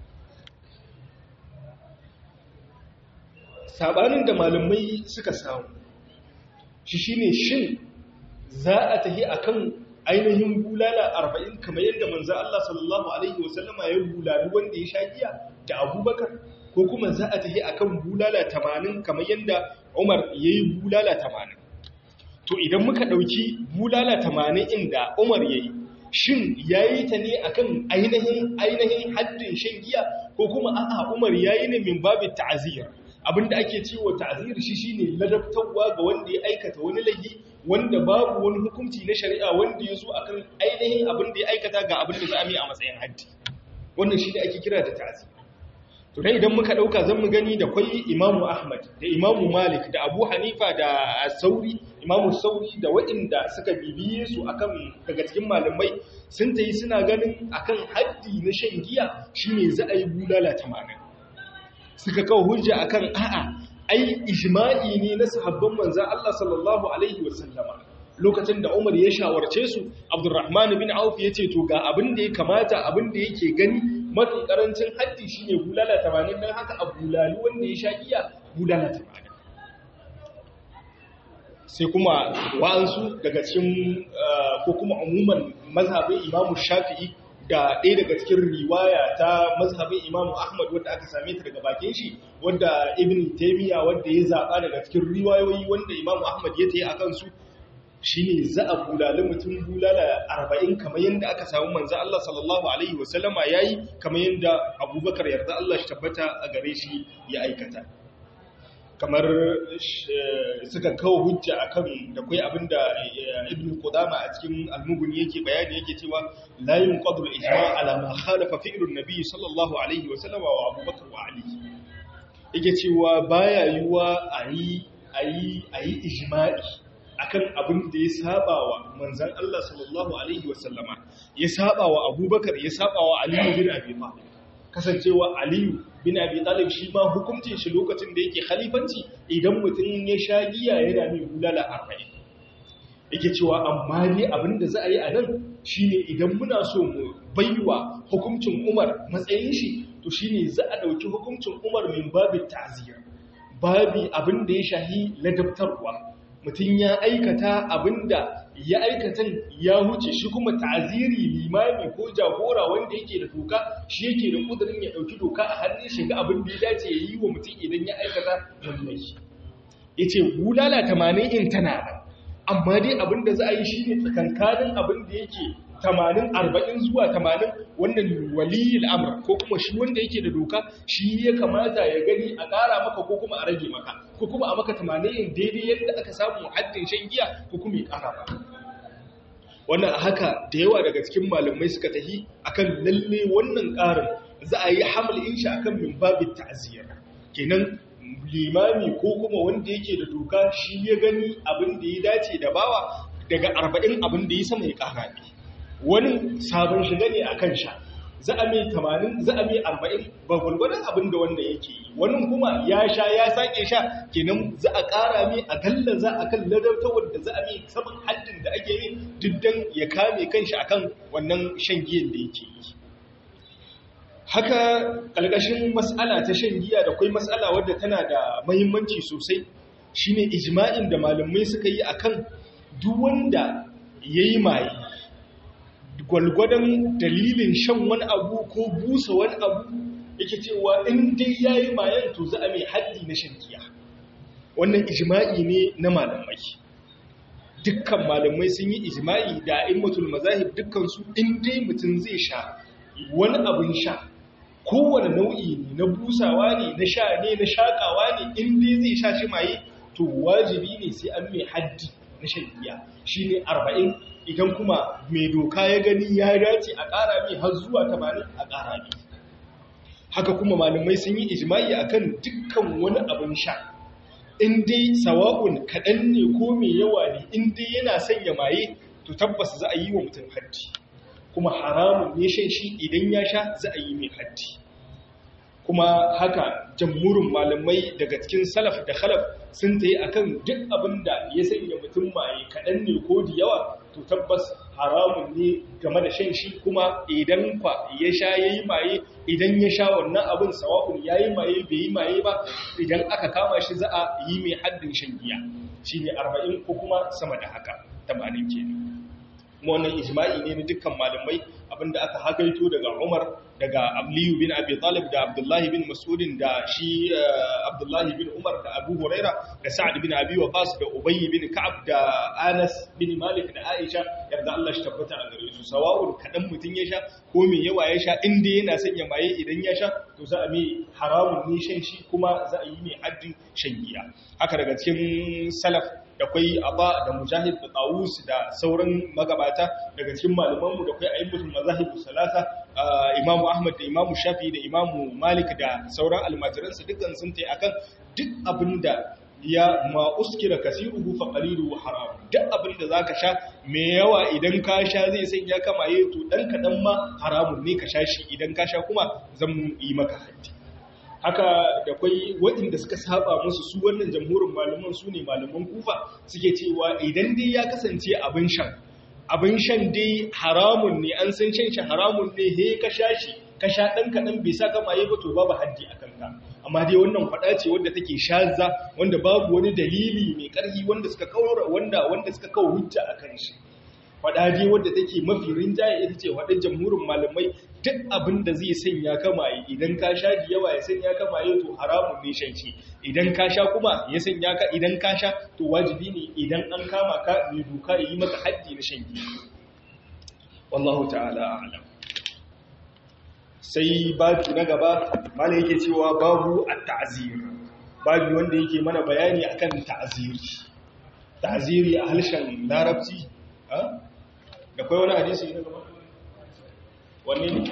sabanin da malamai suka samu shi shine shin za a tahi akan ainihin bulala arba'in kamar yadda manzan Allah sallallahu Alaihi wasallama ya bulali wanda ya sha giya da abubakar ko kuma za a tahi akan bulala tamanin kamar yadda Umar ya yi bulala tamanin. To idan muka ɗauki bulala tamanin inda Umar ya yi, shin ya yi ta ne a kan ainihin ainihin haddin shan giya ko kuma a'a Umar ya yi ne min babin ta'aziyar. Abinda ake cewa ta'aziyar shi shine ladabtarwa ga wanda ya aikata wani laifi wanda babu wani hukunci na shari'a wanda ya zo akan ainihin abin da ya aikata ga abin da za a mai a matsayin haddi. Wannan shi ne ake kira da ta'aziyar. to to dai idan muka dauka zan mu gani da kwai imamu ahmad da imamu malik da abu hanifa da sauri imamu sauri da waɗanda suka bibiye su akan daga cikin malamai sun tayi suna ganin akan haddi na shan giya shine za a yi bulala 80 suka kawo hujja akan a'a ai ijma'i ne na sahabban manzon Allah sallallahu alaihi wasallama lokacin da Umar ya shawarce su Abdurrahman bin Auf ya ce to ga abin da ya kamata abin da yake gani mafi karancin haddi shine bulala 80 dan haka a bulali wanda ya sha giya bulala 80 sai kuma wa'ansu daga cikin ko kuma umuman mazhabin Imam Shafi'i da ɗaya daga cikin riwaya ta mazhabin Imam Ahmad wanda aka same ta daga bakin shi wanda Ibn Taymiyyah wanda ya zaba daga cikin riwayoyi wanda Imam Ahmad ya tayi akan su shi ne za a bulali mutum bulala arba'in kamar yadda aka samu manza Allah sallallahu Alaihi wasallama ya yi kamar yadda abubakar yarda Allah shi tabbata a gare shi ya aikata kamar suka kawo hujja a kan da kwai abinda ibn Qudama a cikin almuguni yake bayani yake cewa layin qadrul ijma ala ma khalafa fi'lun nabi sallallahu alaihi wasallama wa abubakar wa ali yake cewa baya yiwa ayi ayi ayi ijma'i akan abin da ya saba wa manzan Allah sallallahu Alaihi wasallama ya saba wa abubakar ya saba wa aliyu bin abi talib kasancewa aliyu bin abi talib shi ma hukuncin shi lokacin da yake khalifanci idan mutum ya sha giya yana mai bulala arba'in yake cewa amma ne abin da za a yi a nan shine idan muna so mu baiwa hukuncin umar matsayin shi to shine za a ɗauki hukuncin umar min babin ta'aziyar babi abin da ya shahi ladabtarwa mutum ya aikata abinda ya aikatan ya huce shi kuma ta'aziri limami ko jagora wanda yake da doka shi yake da kudurin ya dauki doka a hannun shi ga abin da ya dace ya yi wa mutum idan ya aikata wannan shi yace bulala 80 in tana da amma dai abin da za a yi shine tsakankanin abin da yake 80 40 zuwa 80 wannan waliyul amr ko kuma shi wanda yake da doka shi ya kamata ya gani a ƙara maka ko kuma a rage maka ko kuma a maka 80 daidai yadda aka samu haddin shan giya ko kuma ya ƙara maka wannan a haka da yawa daga cikin malamai suka tahi akan lalle wannan ƙarin za a yi hamlin shi akan min babin ta'aziyar kenan limami ko kuma wanda yake da doka shi ya gani abin da ya dace da bawa daga 40 abin da ya sama ya ƙara ne wani sabon shiga ne a kan sha za a mai tamanin za a mai arba'in ba gwalgwadon abin da wanda yake yi wani kuma ya sha ya sake sha kenan za a ƙara mai a galla za a kan ladabtawar da za a mai saman haddin da ake yi diddan ya kame kanshi akan wannan shan giyan da yake yi haka ƙalƙashin matsala ta shan giya da kwai matsala wadda tana da mahimmanci sosai shine ijma'in da malamai suka yi akan duk wanda yayi maye gwalgwadon dalilin shan wani abu ko busa wani abu yake cewa in dai yayi mayan to za a mai haddi na shan giya wannan ijma'i ne na malamai dukkan malamai sun yi ijma'i da a'immatul mazahib dukkan su in dai mutum zai sha wani abin sha kowane nau'i ne na busawa ne na sha ne na shakawa ne in dai zai sha shi maye to wajibi ne sai an mai haddi na shan giya shine arba'in idan kuma mai doka ya gani ya dace a ƙara mai har zuwa tamanin a ƙara mai haka kuma malamai sun yi ijma'i akan dukkan wani abin sha in dai sawa'un kaɗan ne ko mai yawa ne in dai yana sanya maye to tabbas za a yi wa mutum haddi kuma haramun ne shan shi idan ya sha za a yi mai haddi kuma haka jamhurin malamai daga cikin salaf da khalaf sun ta yi a kan duk abin da ya sanya mutum maye kaɗan ne ko da yawa to tabbas haramun ne game da shan shi kuma idan kwa ya sha ya yi maye idan ya sha wannan abin sawa'un ya yi maye bai yi maye ba idan aka kama shi za a yi mai haddin shan giya shi ne arba'in ko kuma sama da haka tamanin ke kuma wannan ijma'i ne na dukkan malamai abinda aka hagaito daga umar daga Aliyu bin Abi Talib da Abdullahi bin Mas'udin da shi Abdullahi bin Umar da Abu Huraira da Sa'ad bin Abi Waqqas da Ubay bin Ka'ab da Anas bin Malik da Aisha yarda Allah shi tabbata a gare su sawa'un kadan mutun ya sha ko me yawa ya sha inda yana sanya maye idan ya sha to za a mai haramun ne shan shi kuma za a yi mai haddin shan giya haka daga cikin salaf da kwai aba da mujahid da tawus da sauran magabata daga cikin malamanmu da kwai ayyukan mazahibu salasa imamu ahmad da imamu shafi da imamu malik da sauran almajiransa dukkan sun ta akan duk abinda ya ma uskira kasiruhu fa qaliluhu haram duk abinda zaka sha me yawa idan ka sha zai san ya kamaye to dan kadan ma haramun ne ka sha shi idan ka sha kuma zan yi maka haddi haka da kwai waɗanda suka saba musu su wannan jamhurin malaman su ne malaman kufa suke cewa idan dai ya kasance abin shan abin shan dai haramun ne an san shan shi haramun ne he ka sha shi ka sha ɗan kaɗan bai sa kama yi ba to babu haddi a kanka amma dai wannan faɗa ce wadda take shaza wanda babu wani dalili mai ƙarfi wanda suka kawo wanda wanda suka kawo hujja a kan shi faɗa dai wadda take mafi rinjaye ita ce faɗin jamhurin malamai duk abin da zai sanya kamaye idan ka sha da yawa ya sanya kamaye to haramun ne shan shi idan ka sha kuma ya sanya ka idan ka sha to wajibi ne idan an kama ka mai doka ya yi maka haddi na shan giya wallahu ta'ala a'lam sai babu na gaba mala yake cewa babu at-ta'zir babu wanda yake mana bayani akan ta'ziri ta'ziri a harshen larabci da kai wani hadisi na gaba wanne ne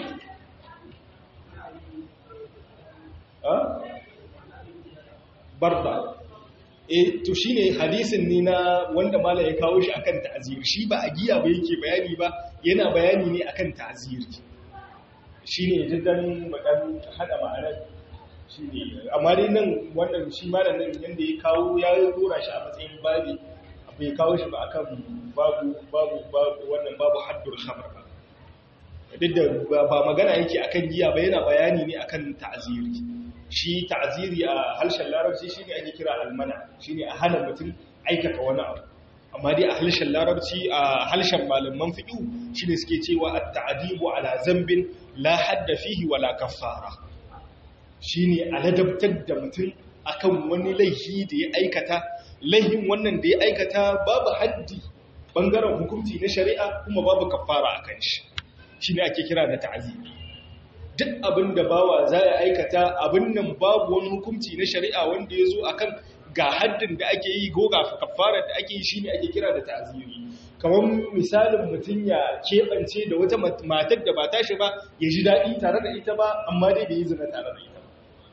barda e to shine hadisin ne na wanda mala ya kawo shi akan ta'zir shi ba a giya ba yake bayani ba yana bayani ne akan ta'zir shine jiddan madan hada ma'anar shine amma dai nan wannan shi malam nan yanda ya kawo ya dora shi a matsayin babi bai kawo shi ba akan babu babu babu wannan babu haddul khamr ba duk da ba magana yake akan giya ba yana bayani ne akan ta'ziri shi ta'ziri a harshen larabci shine ake kira almana shine a hana mutum aikata wani abu amma dai a harshen larabci a harshen malaman fiqh shine suke cewa at-ta'dibu ala zambin la hadda fihi wala kaffara shine aladabtar da mutum akan wani laifi da ya aikata laifin wannan da ya aikata babu haddi bangaren hukunci na shari'a kuma babu kaffara akan shi shi ne ake kira da ta'azimi duk abin da bawa za ya aikata abin nan babu wani hukunci na shari'a wanda ya zo akan ga haddin da ake yi ko ga kafarar da ake yi shi ne ake kira da ta'azimi kamar misalin mutum ya keɓance da wata matar da ba tashi ba ya ji daɗi tare da ita ba amma dai bai yi zina tare da ita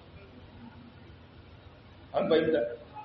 an bayyana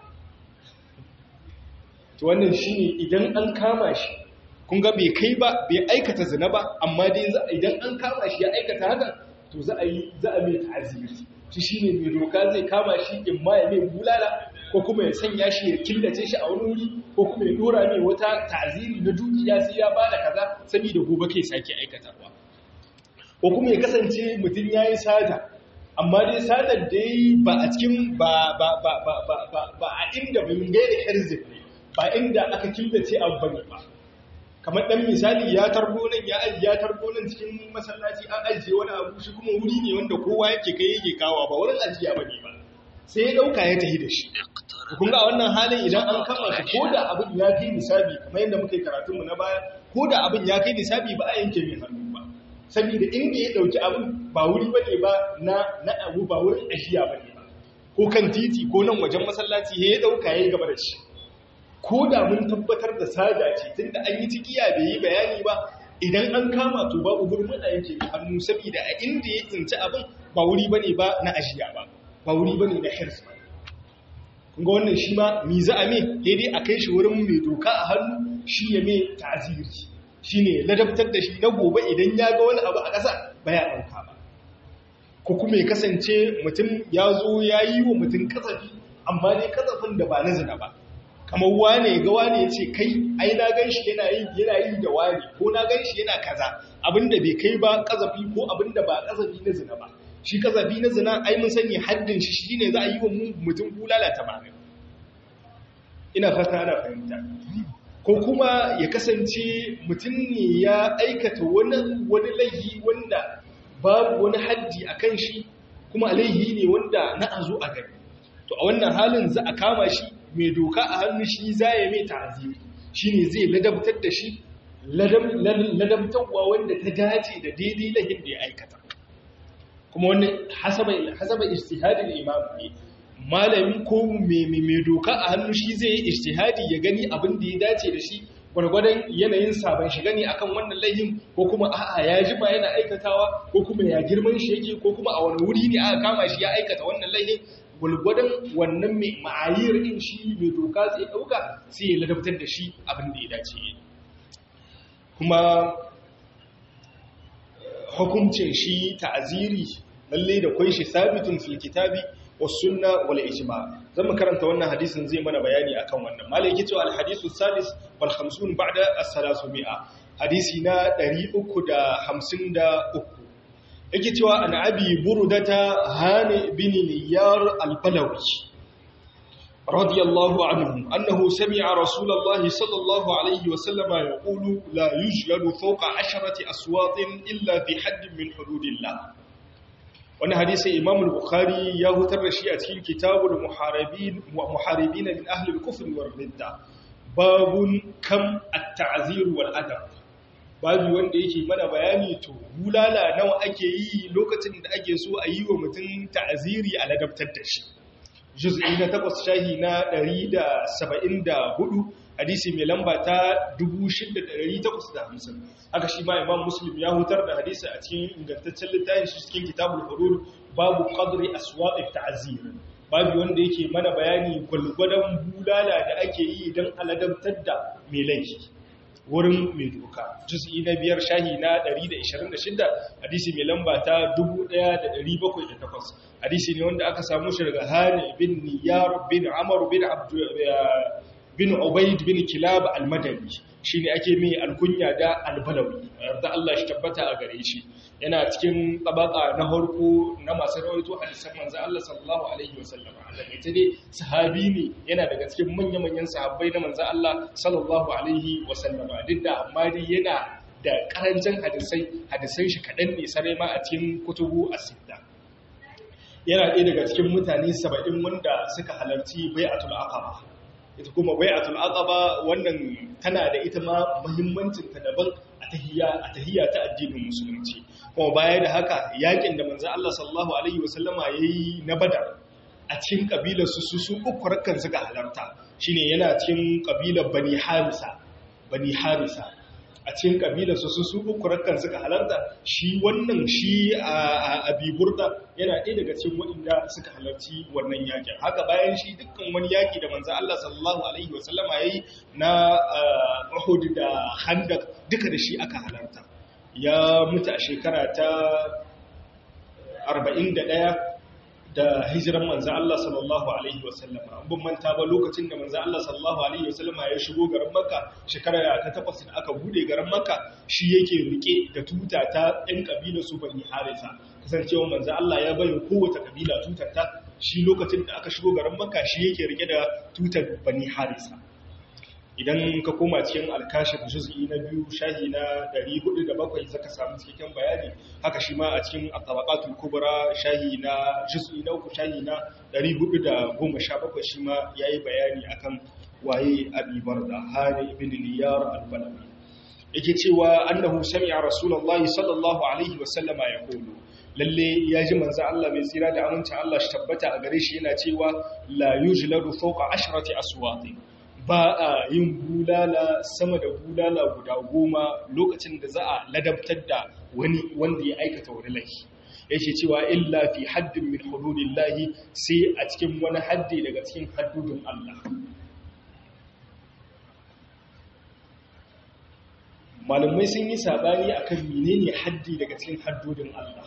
to wannan shi ne idan an kama shi kun ga bai kai ba bai aikata zina ba amma dai idan an kama shi ya aikata haka to za a yi za a mai ta'aziri shi shine mai doka zai kama shi in ma ya mai bulala ko kuma ya sanya shi ya killace shi a wani wuri ko kuma ya dora mai wata ta'aziri na dukiya sai ya bada kaza saboda gobe kai sake aikatarwa ko kuma ya kasance mutum yayi sata amma dai satar da yi ba a cikin ba ba ba ba ba ba a inda bin gaida hirzin ne ba inda aka killace abu bane ba kamar ɗan misali ya tarbo nan ya aji ya tarbo nan cikin masallaci an ajiye wani abu shi kuma wuri ne wanda kowa yake kai yake kawa ba wurin ajiya bane ba sai ya dauka ya tafi da shi kun ga wannan halin idan an kama shi ko da abin ya kai nisabi kamar yadda muka yi karatun mu na baya ko da abin ya kai nisabi ba a yanke mai hannu ba saboda inda ya dauki abin ba wuri bane ba na na abu ba wurin ajiya bane ba ko kan titi ko nan wajen masallaci ya dauka ya gaba da shi ko da mun tabbatar da sada ce tun da an yi cikiya bai yi bayani ba idan an kama to babu gurbin a yanke hannu saboda a inda ya tsinci abin ba wuri ba ne ba na ajiya ba ba wuri ba ne na hirs ba kunga wannan shi ma mi za a me daidai a kai shi wurin mai doka a hannu shi ya mai ta'aziri shi ne ladabtar da shi na gobe idan ya ga wani abu a ƙasa ba ya ɗauka ba ko kuma ya kasance mutum ya zo ya yi wa mutum kasafi amma dai kasafin da ba na zina ba kamar wane ga wane ya ce kai ai na gan shi yana yi yana yi da wane ko na gan shi yana kaza abinda bai kai ba kazafi ko abinda ba kazafi na zina ba shi kazafi na zina ai mun sani haddin shi shine za a yi wa mutum bulala tamanin ina fata ana fahimta ko kuma ya kasance mutum ne ya aikata wani wani laifi wanda babu wani haddi akan shi kuma laifi ne wanda na azo a gani to a wannan halin za a kama shi mai doka a hannu shi za ya mai ta'aziri shi ne zai ladabtar da shi ladabtarwa wanda ta dace da daidai lahin da ya aikata kuma wannan hasaba istihadin imam ne malami ko mai doka a hannu shi zai yi istihadi ya gani abin da ya dace da shi gwargwadon yanayin sabon shiga ne akan wannan laihin ko kuma a'a ya jima yana aikatawa ko kuma ya girman shi yake ko kuma a wani wuri ne aka kama shi ya aikata wannan laihin gwargwadon wannan mai ma'ayir din shi mai doka zai dauka sai ya ladabtar da shi abin da ya dace kuma hukuncin shi ta'aziri lalle da kwai shi sabitun fil kitabi was sunna wal ijma zan mu karanta wannan hadisin zai mana bayani akan wannan malai yake cewa al hadisu salis wal 50 ba'da as 300 hadisi na 353 yake cewa an abi burudata hani bin niyar al balawi رضي الله عنه أنه سمع رسول الله صلى الله عليه وسلم يقول لا يجلد فوق عشرة أصوات إلا في حد من حدود الله wani hadisi imam al-bukhari ya hutar da shi a cikin kitabul muharibin muharibin min ahli al-kufr wal ridda babun kam at-ta'zir wal adab babu wanda yake mana bayani to bulala nawa ake yi lokacin da ake so a yi wa mutum ta'ziri a ladabtar da shi juz'i na 8 shahi na 174 hadisi mai lamba ta 6850 haka shi ma imam muslim ya hutar da hadisi a cikin ingantaccen littafin shi cikin kitabul hudud babu qadri aswaq at-ta'zir babu wanda yake mana bayani gulgudan bulala da ake yi don aladabtar da mai laifi wurin mai doka juz'i na biyar shahi na 126 hadisi mai lamba ta 1708 hadisi ne wanda aka samu shi daga hani bin niyar bin amr bin abd bin Ubaid bin Kilab al-Madani shine ake mai alkunya da al-Balawi da Allah shi tabbata a gare shi yana cikin tabaka na harko na masu rawaito hadisan manzo Allah sallallahu alaihi wasallam Allah ita dai sahabi ne yana daga cikin manya-manyan sahabbai na manzo Allah sallallahu alaihi wasallam duk da amma dai yana da karancin hadisai hadisan shi kadan ne sarai ma a cikin kutubu as-sitta yana ɗaya daga cikin mutane 70 wanda suka halarci bai'atul aqaba ita kuma bai'atul aqaba wannan tana da ita ma muhimmancin ta daban a tahiyya a tahiyya ta addinin musulunci kuma baya da haka yakin da manzo Allah sallallahu alaihi wasallama yayi na badar a cikin kabilar su su uku rakkan suka halarta shine yana cikin kabilar bani harisa bani harisa a cikin kabilar su su uku rakkan suka halarta shi wannan shi a abiburda yana ɗaya daga cikin waɗanda suka halarci wannan yakin haka bayan shi dukkan wani yaki da manzo Allah sallallahu alaihi wasallama yayi na Uhud da Khandaq duka da shi aka halarta ya mutu a shekara ta 41 da hijiran manzo Allah sallallahu alaihi wasallama an bin manta ba lokacin da manzo Allah sallallahu alaihi wasallama ya shigo garin Makka shekara ta takwas da aka bude garin Makka shi yake rike da tuta ta ɗan kabilar su Bani Harisa kasancewa manzo Allah ya bayyana kowace kabila tutar ta shi lokacin da aka shigo garin Makka shi yake rike da tutar Bani Harisa idan ka koma cikin alkashif juz'i na biyu shahi na 407 zaka samu cikakken bayani haka shi ma a cikin at-tabaqatul kubra shahi na juz'i na uku shahi na 417 shi ma yayi bayani akan waye Abi Barda Hani ibn Niyar al-Balawi yake cewa annahu sami'a rasulullahi sallallahu alaihi wa sallama yaqulu lalle ya ji manzo Allah mai tsira da aminci Allah shi tabbata a gare shi yana cewa la yujladu fawqa ashrati aswati ba a yin bulala sama da bulala guda goma lokacin da za a ladabtar da wani wanda ya aikata wani laifi yake cewa illa fi haddin min hududillahi sai a cikin wani haddi daga cikin haddudin Allah malamai sun yi sabani akan menene haddi daga cikin haddudin Allah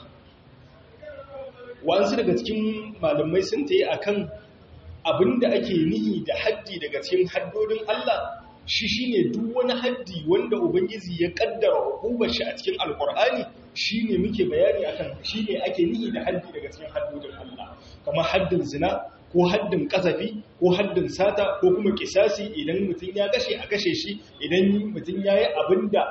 wasu daga cikin malamai sun tayi akan abinda ake nihi da haddi daga cikin haddodin Allah shi shine duk wani haddi wanda ubangiji ya kaddara hukumar shi a cikin alkur'ani shine muke bayani akan shine ake nihi da haddi daga cikin haddodin Allah kamar haddin zina ko haddin kasafi ko haddin sata ko kuma kisasi idan mutum ya kashe a kashe shi idan mutum ya yi abinda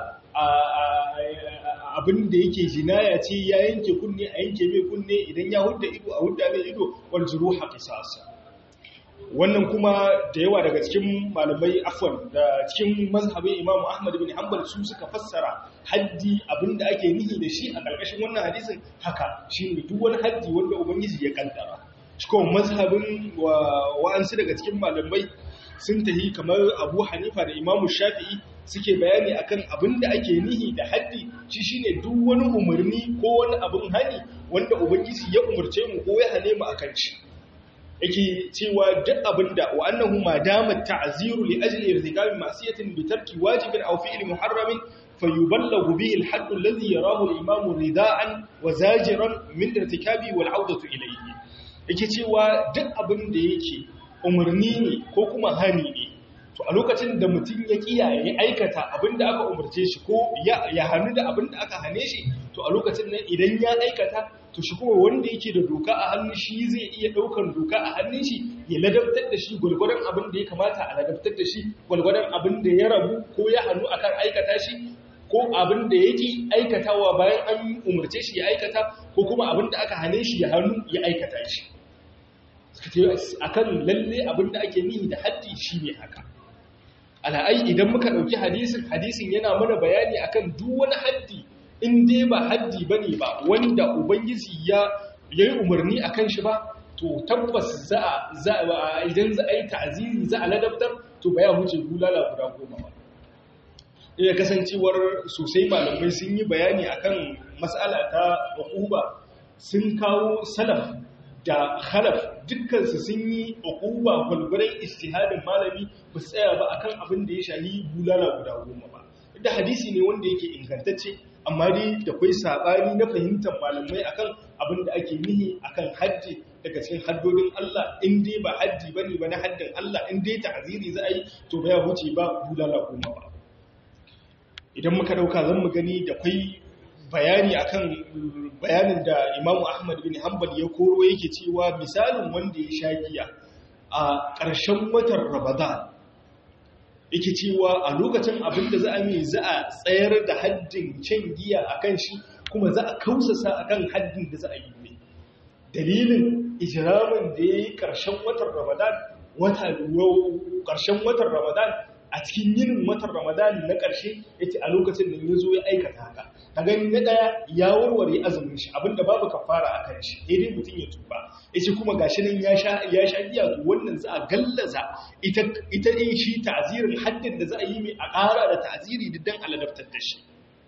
abinda yake jinaya ce ya yanke kunne a yanke mai kunne idan ya hudda ido a hudda mai ido wal juruha qisasa wannan kuma da yawa daga cikin malamai afwan da cikin mazhabin imamu ahmad bin hanbal su suka fassara haddi abinda ake nihi da shi a ƙarƙashin wannan hadisin haka shi ne duk wani haddi wanda ubangiji ya kaddara cikin mazhabin wa'ansu daga cikin malamai sun tahi kamar abu hanifa da imamu shafi'i suke bayani akan abin da ake nihi da haddi shi shine duk wani umarni ko wani abin hani wanda ubangiji ya umarce mu ko ya hane mu akan shi yake cewa duk abinda wa annahu ma damat ta'ziru li ajli irtikabi ma'siyatin bi tarki wajibin aw fi'li muharramin fayuballagu bihi al-hadd alladhi yarahu al-imam rida'an wa zajiran min irtikabi wal 'awdatu ilayhi yake cewa duk abinda yake umarni ne ko kuma hani ne to a lokacin da mutum ya kiyaye aikata abinda aka umarce shi ko ya hannu da abinda aka hane shi to a lokacin nan idan ya aikata to shi kuma wanda yake da doka a hannun shi zai iya daukan doka a hannun shi ya ladabtar da shi gwalgwadon abin da ya kamata a ladabtar da shi gwalgwadon abin da ya rabu ko ya hannu akan aikata shi ko abin da yake aikatawa bayan an umarce shi ya aikata ko kuma abin da aka hane shi ya hannu ya aikata shi akan lalle abin da ake nihi da haddi shi ne haka ala'ai idan muka ɗauki hadisin hadisin yana mana bayani akan duk wani haddi in dai ba haddi ba ne ba wanda ubangiji ya yi umarni a kan shi ba to tabbas za a idan za a yi ta'aziri za a ladabtar to ba ya wuce bulala guda goma ba iya kasancewar sosai malamai sun yi bayani akan matsala ta uquba sun kawo salaf da khalaf dukkansu sun yi uquba gulgurai istihadin malami ba su tsaya ba akan abin da ya shahi bulala guda goma ba da hadisi ne wanda yake ingantacce amma dai da kwai sabani na fahimtar malamai akan abin da ake nihi akan haddi daga cikin haddodin Allah in dai ba haddi bane ba na haddin Allah in dai ta'ziri za a yi to ba ya huce ba bulala goma ba idan muka dauka zan mu gani da kwai bayani akan bayanin da Imam Ahmad bin Hanbal ya koro yake cewa misalin wanda ya sha giya a ƙarshen watan Ramadan yake cewa a lokacin abin da za a mai za a tsayar da haddin can giya a kan shi kuma za a kausasa a kan haddin da za a yi ne dalilin ijiramin da ya yi ƙarshen watan ramadan wata ƙarshen watan ramadan a cikin yinin watan ramadan na ƙarshe ya ce a lokacin da ya zo ya aikata haka ta gani na ɗaya ya warware azumin shi abinda babu kafara a kan shi dai mutum ya tuba ya ce kuma gashi nan ya sha giya to wannan za a gallaza ita ne shi ta'azirin haddin da za a yi mai a ƙara da ta'aziri diddan aladaftar da shi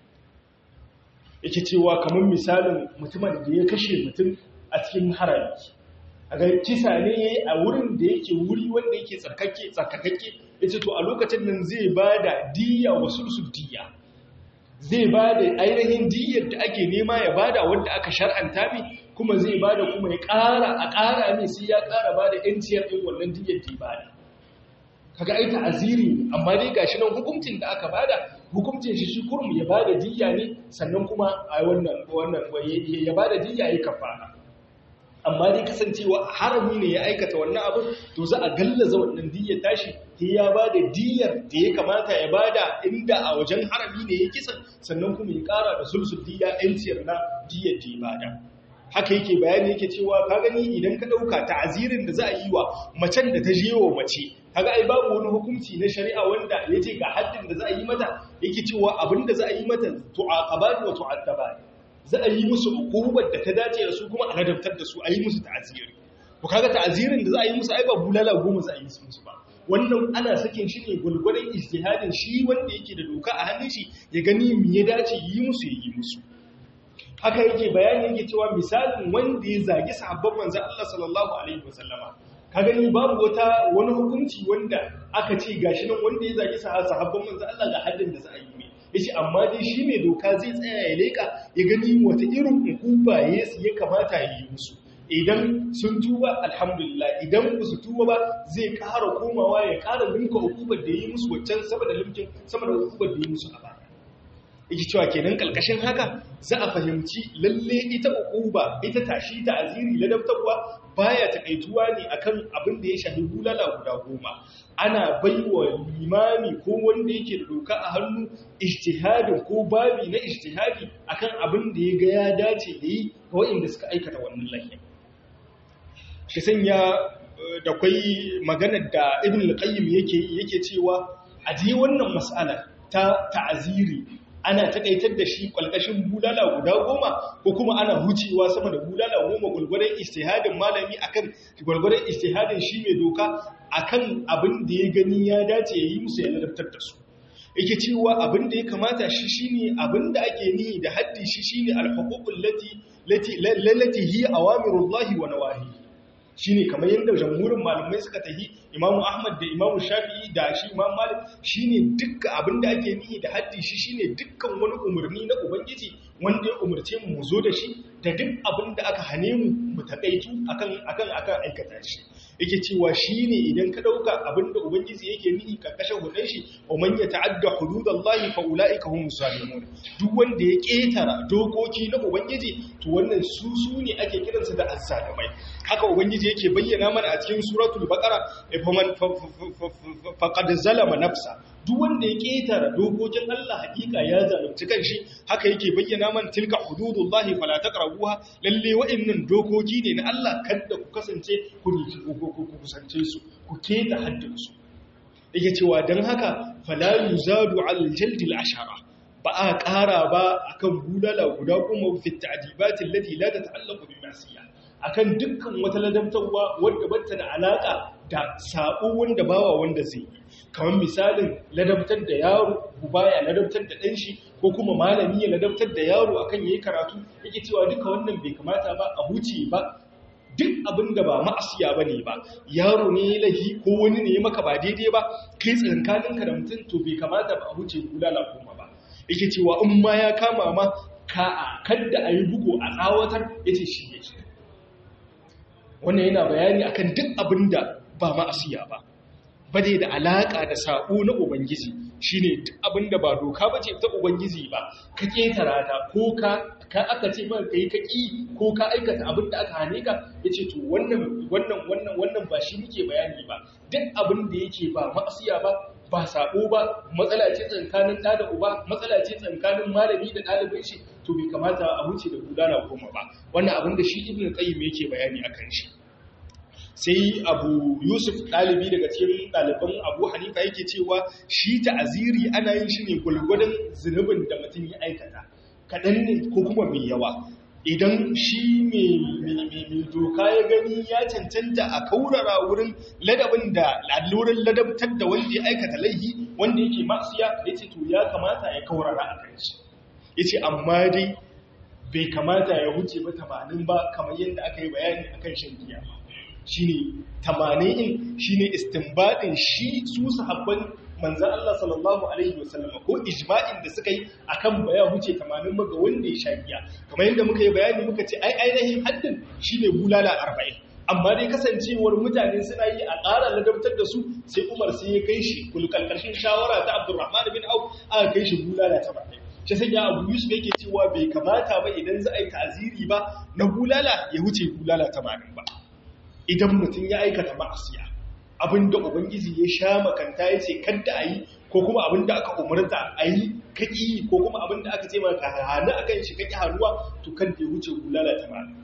yake cewa kamar misalin mutumin da ya kashe mutum a cikin harami a ga kisa ne ya yi a wurin da yake wuri wanda yake tsarkakakke ya ce to a lokacin nan zai ba da diya wasu su diya zai ba da ainihin diyar da ake nema ya ba da wanda aka shar'anta mi kuma zai ba da kuma ya ƙara a ƙara mai sai ya ƙara ba da ‘yanciyar ɗin wannan diyar da ba da kaga ai ta'aziri amma dai gashi nan hukuncin da aka bada hukuncin shi shi kurum ya bada diyya ne sannan kuma a wannan wannan ya bada diyya ya kafara amma dai kasancewa harami ne ya aikata wannan abin to za a gallaza wannan diyyar tashi sai ya bada diyyar da ya kamata ya bada inda a wajen harami ne ya kisan sannan kuma ya kara da sulsul diyya yanciyar na diyyar da ya bada haka yake bayani yake cewa ka gani idan ka dauka ta'azirin da za a yi wa macen da ta je wa mace kaga ai babu wani hukunci na shari'a wanda yace ga haddin da za a yi mata yake cewa abinda za a yi mata tu'aqabat wa tu'attabat za a yi musu hukumar da ta dace da su kuma a ladabtar da su a yi musu ta'aziri to kaga ta'azirin da za a yi musu ai ba bulala goma za a yi musu ba wannan ana sakin shi ne gulgulun ijtihadin shi wanda yake da doka a hannun shi ya gani me ya dace yi musu ya yi musu haka yake bayani yake cewa misalin wanda ya zagi sahabban manzo Allah sallallahu alaihi wasallama ka gani babu wata wani hukunci wanda aka ce gashi nan wanda ya zagi sahabban manzo Allah ga haddin da za a yi mai yace amma dai shi mai doka zai tsaya ya leka ya gani wata irin hukuma ya kamata ya yi musu idan sun tuba alhamdulillah idan ba su tuba ba zai ƙara komawa ya ƙara linka hukumar da yi musu waccan sama da limkin sama da hukumar da yi musu a baya yake cewa kenan kalkashin haka za a fahimci lalle ita uquba ita tashi ta aziri ladabtarwa baya takaituwa ne akan abin da ya shafi bulala guda goma ana baiwa limami ko wanda yake da doka a hannu ijtihadin ko babi na ijtihadi akan abin da ya ga ya dace da yi ga waɗanda suka aikata wannan lafiya shi sanya da kwai maganar da ibn al-qayyim yake yake cewa a ji wannan mas'ala ta ta'aziri ana takaitar da shi kwalkashin bulala guda goma ko kuma ana hucewa sama da bulala goma gwargwaron istihadin malami akan gwargwaron istihadin shi mai doka akan abin da ya gani ya dace ya yi musu ya ladabtar da su yake cewa abin da ya kamata shi shine abin da ake nihi da haddi shi shine al-huququl lati lati lati hiya awamirullahi wa nawahi shine kamar yadda jamhurin malamai suka tahi imamu ahmad da imamu shafi'i da shi imam malik shine dukkan abin da ake nihi da haddi shi shine dukkan wani umarni na ubangiji wanda ya umarce mu mu zo da shi da duk abin da aka hane mu mu takaitu akan akan akan aikata shi yake cewa shine idan ka dauka abin da ubangiji yake nihi karkashin hudun shi wa man yata'adda hududallahi fa ulaika humus zalimun duk wanda ya ketara dokoki na ubangiji to wannan su su ne ake kiransu da azzalimai haka ubangiji yake bayyana mana a cikin suratul baqara faman faqad zalama nafsa duk wanda ya ketara dokokin Allah hakika ya zalunci kanshi haka yake bayyana mana tilka hududullahi fala taqrabuha lalle wa'annan dokoki ne na Allah kada ku kasance ku ku kusance su ku keta haddin su yake cewa dan haka fala yuzadu al jaldil ashara ba a ƙara ba akan bulala guda kuma fi ta'dibatin lati la tata'allaqu bi ma'siyah akan dukkan wata ladabtarwa wadda bata da alaka da sabo wanda bawa wanda zai yi kamar misalin ladabtar da yaro baya ladabtar da ɗan shi ko kuma malami ya ladabtar da yaro akan yayi karatu yake cewa duka wannan bai kamata ba a huce ba duk abin da ba ma'asiya ba ne ba yaro ne ya lahi ko wani ne ya maka ba daidai ba kai tsinkaninka da mutum to bai kamata ba a huce bulala kuma ba yake cewa in ma ya kama ma ka kadda a yi bugu a tsawatar ya ce shi yake wannan yana bayani akan duk abin da ba ma'asiya ba ba dai da alaƙa da saƙo na ubangiji shine duk abin da ba doka ba ce ta ubangiji ba ka ƙetara ta ko ka ka aka ce maka kai ka ƙi ko ka aikata abin da aka hane ka yace to wannan wannan wannan wannan ba shi muke bayani ba duk abin da yake ba ma'asiya ba ba sabo ba matsala ce tsakanin ɗa da uba matsala ce tsakanin malami da ɗalibin shi to bai kamata a wuce da gudana goma ba wannan abin da shi ibn qayyim yake bayani akan shi sai abu yusuf ɗalibi daga cikin ɗaliban abu hanifa yake cewa shi ta'aziri ana yin shi ne gulgudun zunubin da mutum ya aikata kaɗan ne ko kuma mai yawa idan shi mai doka ya gani ya cancanta a kaurara wurin ladabin da allurin ladabtar da wanda ya aikata laihi wanda yake masiya ya ce to ya kamata ya kaurara a kan shi ya ce amma dai bai kamata ya huce ba tamanin ba kamar yadda aka yi bayani a kan shan giya ba shi ne tamanin in shi ne istinbadin shi su sahabban manzan Allah sallallahu Alaihi wasallama ko ijma'in da suka yi a kan baya wuce tamanin maga wanda ya sha giya kamar yadda muka yi bayani muka ce ai ainihin haddin shi ne bulala arba'in amma dai kasancewar mutane suna yi a ƙara ladabtar da su sai umar sai ya kai shi kulkan ƙarshen shawara ta abdurrahman bin auf aka kai shi bulala ta baɗai shi sai ya abu yusuf yake cewa bai kamata ba idan za a yi ta'aziri ba na bulala ya wuce bulala tamanin ba idan mutum ya aikata ma'asiya abinda ubangiji ya sha makanta ya ce kadda a yi ko kuma abinda aka umarta a yi kaki ko kuma abinda aka ce maka hannu akan shi kaki hannuwa to kan da ya wuce bulala tamanin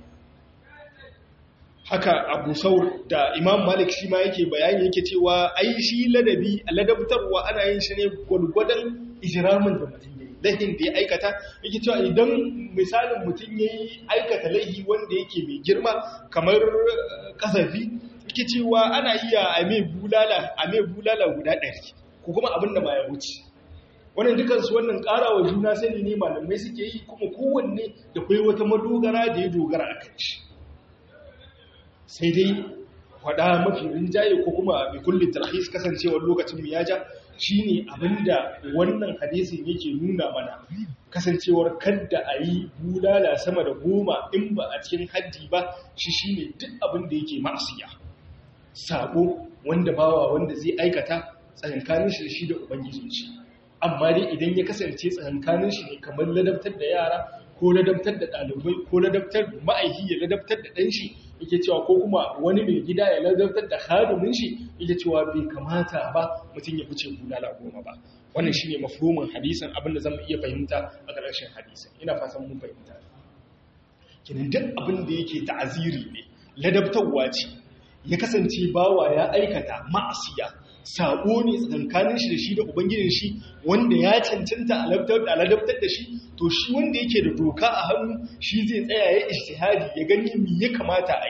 haka abu saur da imam malik shi ma yake bayani yake cewa ai shi ladabi ladabtarwa ana yin shi ne gwargwadon ijiramin da mutum ya yi laifin da ya aikata yake cewa idan misalin mutum ya yi aikata laifi wanda yake mai girma kamar kasafi yake cewa ana iya a mai bulala a mai bulala guda ɗari ko kuma abin da ba ya wuce wannan dukansu wannan ƙara wa juna sani ne malamai suke yi kuma kowanne da kai wata madogara da ya dogara a kan shi sai dai faɗa mafi rinjaye ko kuma mai kullum tarhis kasancewar lokacin mu ya ja shine abinda wannan hadisin yake nuna mana kasancewar kadda a yi bulala sama da goma in ba a cikin haddi ba shi shine duk abin da yake ma'asiya sabo wanda bawa wanda zai aikata tsakankanin shi da shi da ubangijin shi amma dai idan ya kasance tsakankanin shi ne kamar ladabtar da yara ko ladabtar da ɗalibai ko ladabtar ma'aiki ya ladabtar da ɗan shi yake cewa ko kuma wani mai gida ya ladabtar da hadimin shi yake cewa bai kamata ba mutum ya fice bulala goma ba wannan shine mafhumin hadisin abin da zamu iya fahimta a ƙarshen hadisin ina fatan mun fahimta kinan duk abin da yake ta'aziri ne ladabtarwa ce ya kasance bawa ya aikata ma'asiya sabo ne tsakankanin shi da shi da ubangijin shi wanda ya cancanta a ladabtar da shi to shi wanda yake da doka a hannu shi zai tsaya ya ishtihadi ya gani me ya kamata a yi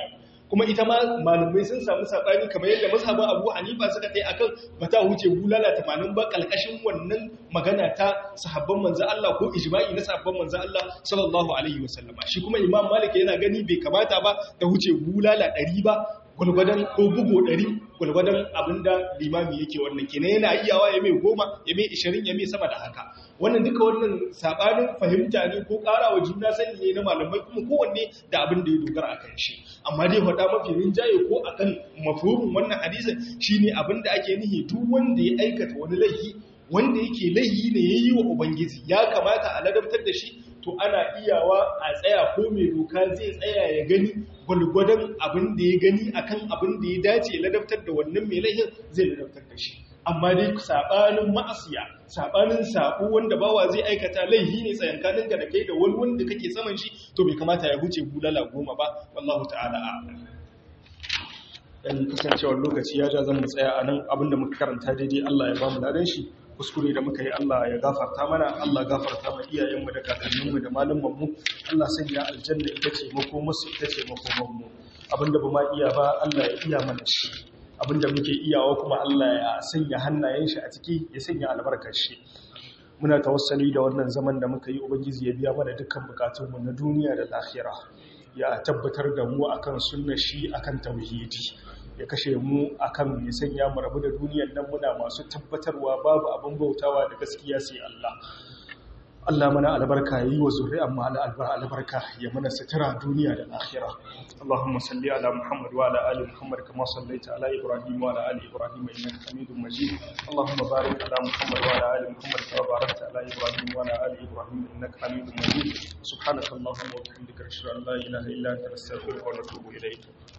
kuma ita ma malumai sun samu sabani kamar yadda mazhabin Abu Hanifa suka kai akan bata huce bulala 80 ba kalkashin wannan magana ta sahabban manzo Allah ko ijma'i na sahabban manzo Allah sallallahu alaihi wasallama shi kuma Imam Malik yana gani bai kamata ba ta huce bulala 100 ba gwalgwadon ko bugu ɗari gwalgwadon abinda limami yake wannan kenan yana iyawa ya mai goma ya mai ishirin ya mai sama da haka wannan duka wannan saɓanin fahimta ne ko ƙara wa juna sani ne na malamai kuma kowanne da abin da ya dogara a kan shi amma dai faɗa mafi rinjaye ko a kan mafhumin wannan hadisin shine abin da ake nihi duk wanda ya aikata wani laifi wanda yake laifi ne ya yi wa ubangiji ya kamata a ladabtar da shi to ana iyawa a tsaya ko mai doka zai tsaya ya gani gwalgwadon abin da ya gani akan abin da ya dace ya ladabtar da wannan mai laifin zai ladabtar da shi amma dai sabanin ma'asiya sabanin sabo wanda bawa zai aikata laifi ne tsayankanin da kai da wani wanda kake saman shi to bai kamata ya huce bulala goma ba wallahu ta'ala a'lam dan kasancewar lokaci ya ja zan mu tsaya a nan abinda muka karanta daidai Allah ya ba mu ladan shi kuskure da muka yi Allah ya gafarta mana Allah gafarta ma iyayenmu da kakanninmu da malumanmu Allah sanya aljanna ita ce makomarsu ita ce makomanmu abinda ba ma iya ba Allah ya iya mana shi abinda muke iyawa kuma Allah ya sanya hannayen shi a ciki ya sanya albarkar shi muna tawassali da wannan zaman da muka yi ubangiji ya biya mana dukkan bukatunmu na duniya da lahira ya tabbatar da mu akan sunnar shi akan tauhidi ya kashe mu akan ya sanya mu rabu da duniyar nan muna masu tabbatarwa babu abin bautawa da gaskiya sai Allah Allah mana albarka yi wa zuri'an mu albarka ya mana sutura duniya da lahira Allahumma salli ala Muhammad wa ala ali Muhammad kama sallaita ala Ibrahim wa ala ali Ibrahim innaka Hamidum Majid Allahumma barik ala Muhammad wa ala ali Muhammad kama barakta ala Ibrahim wa ala ali Ibrahim innaka Hamidum Majid subhanaka Allahumma wa bihamdika ashhadu an la ilaha illa anta astaghfiruka wa atubu ilayk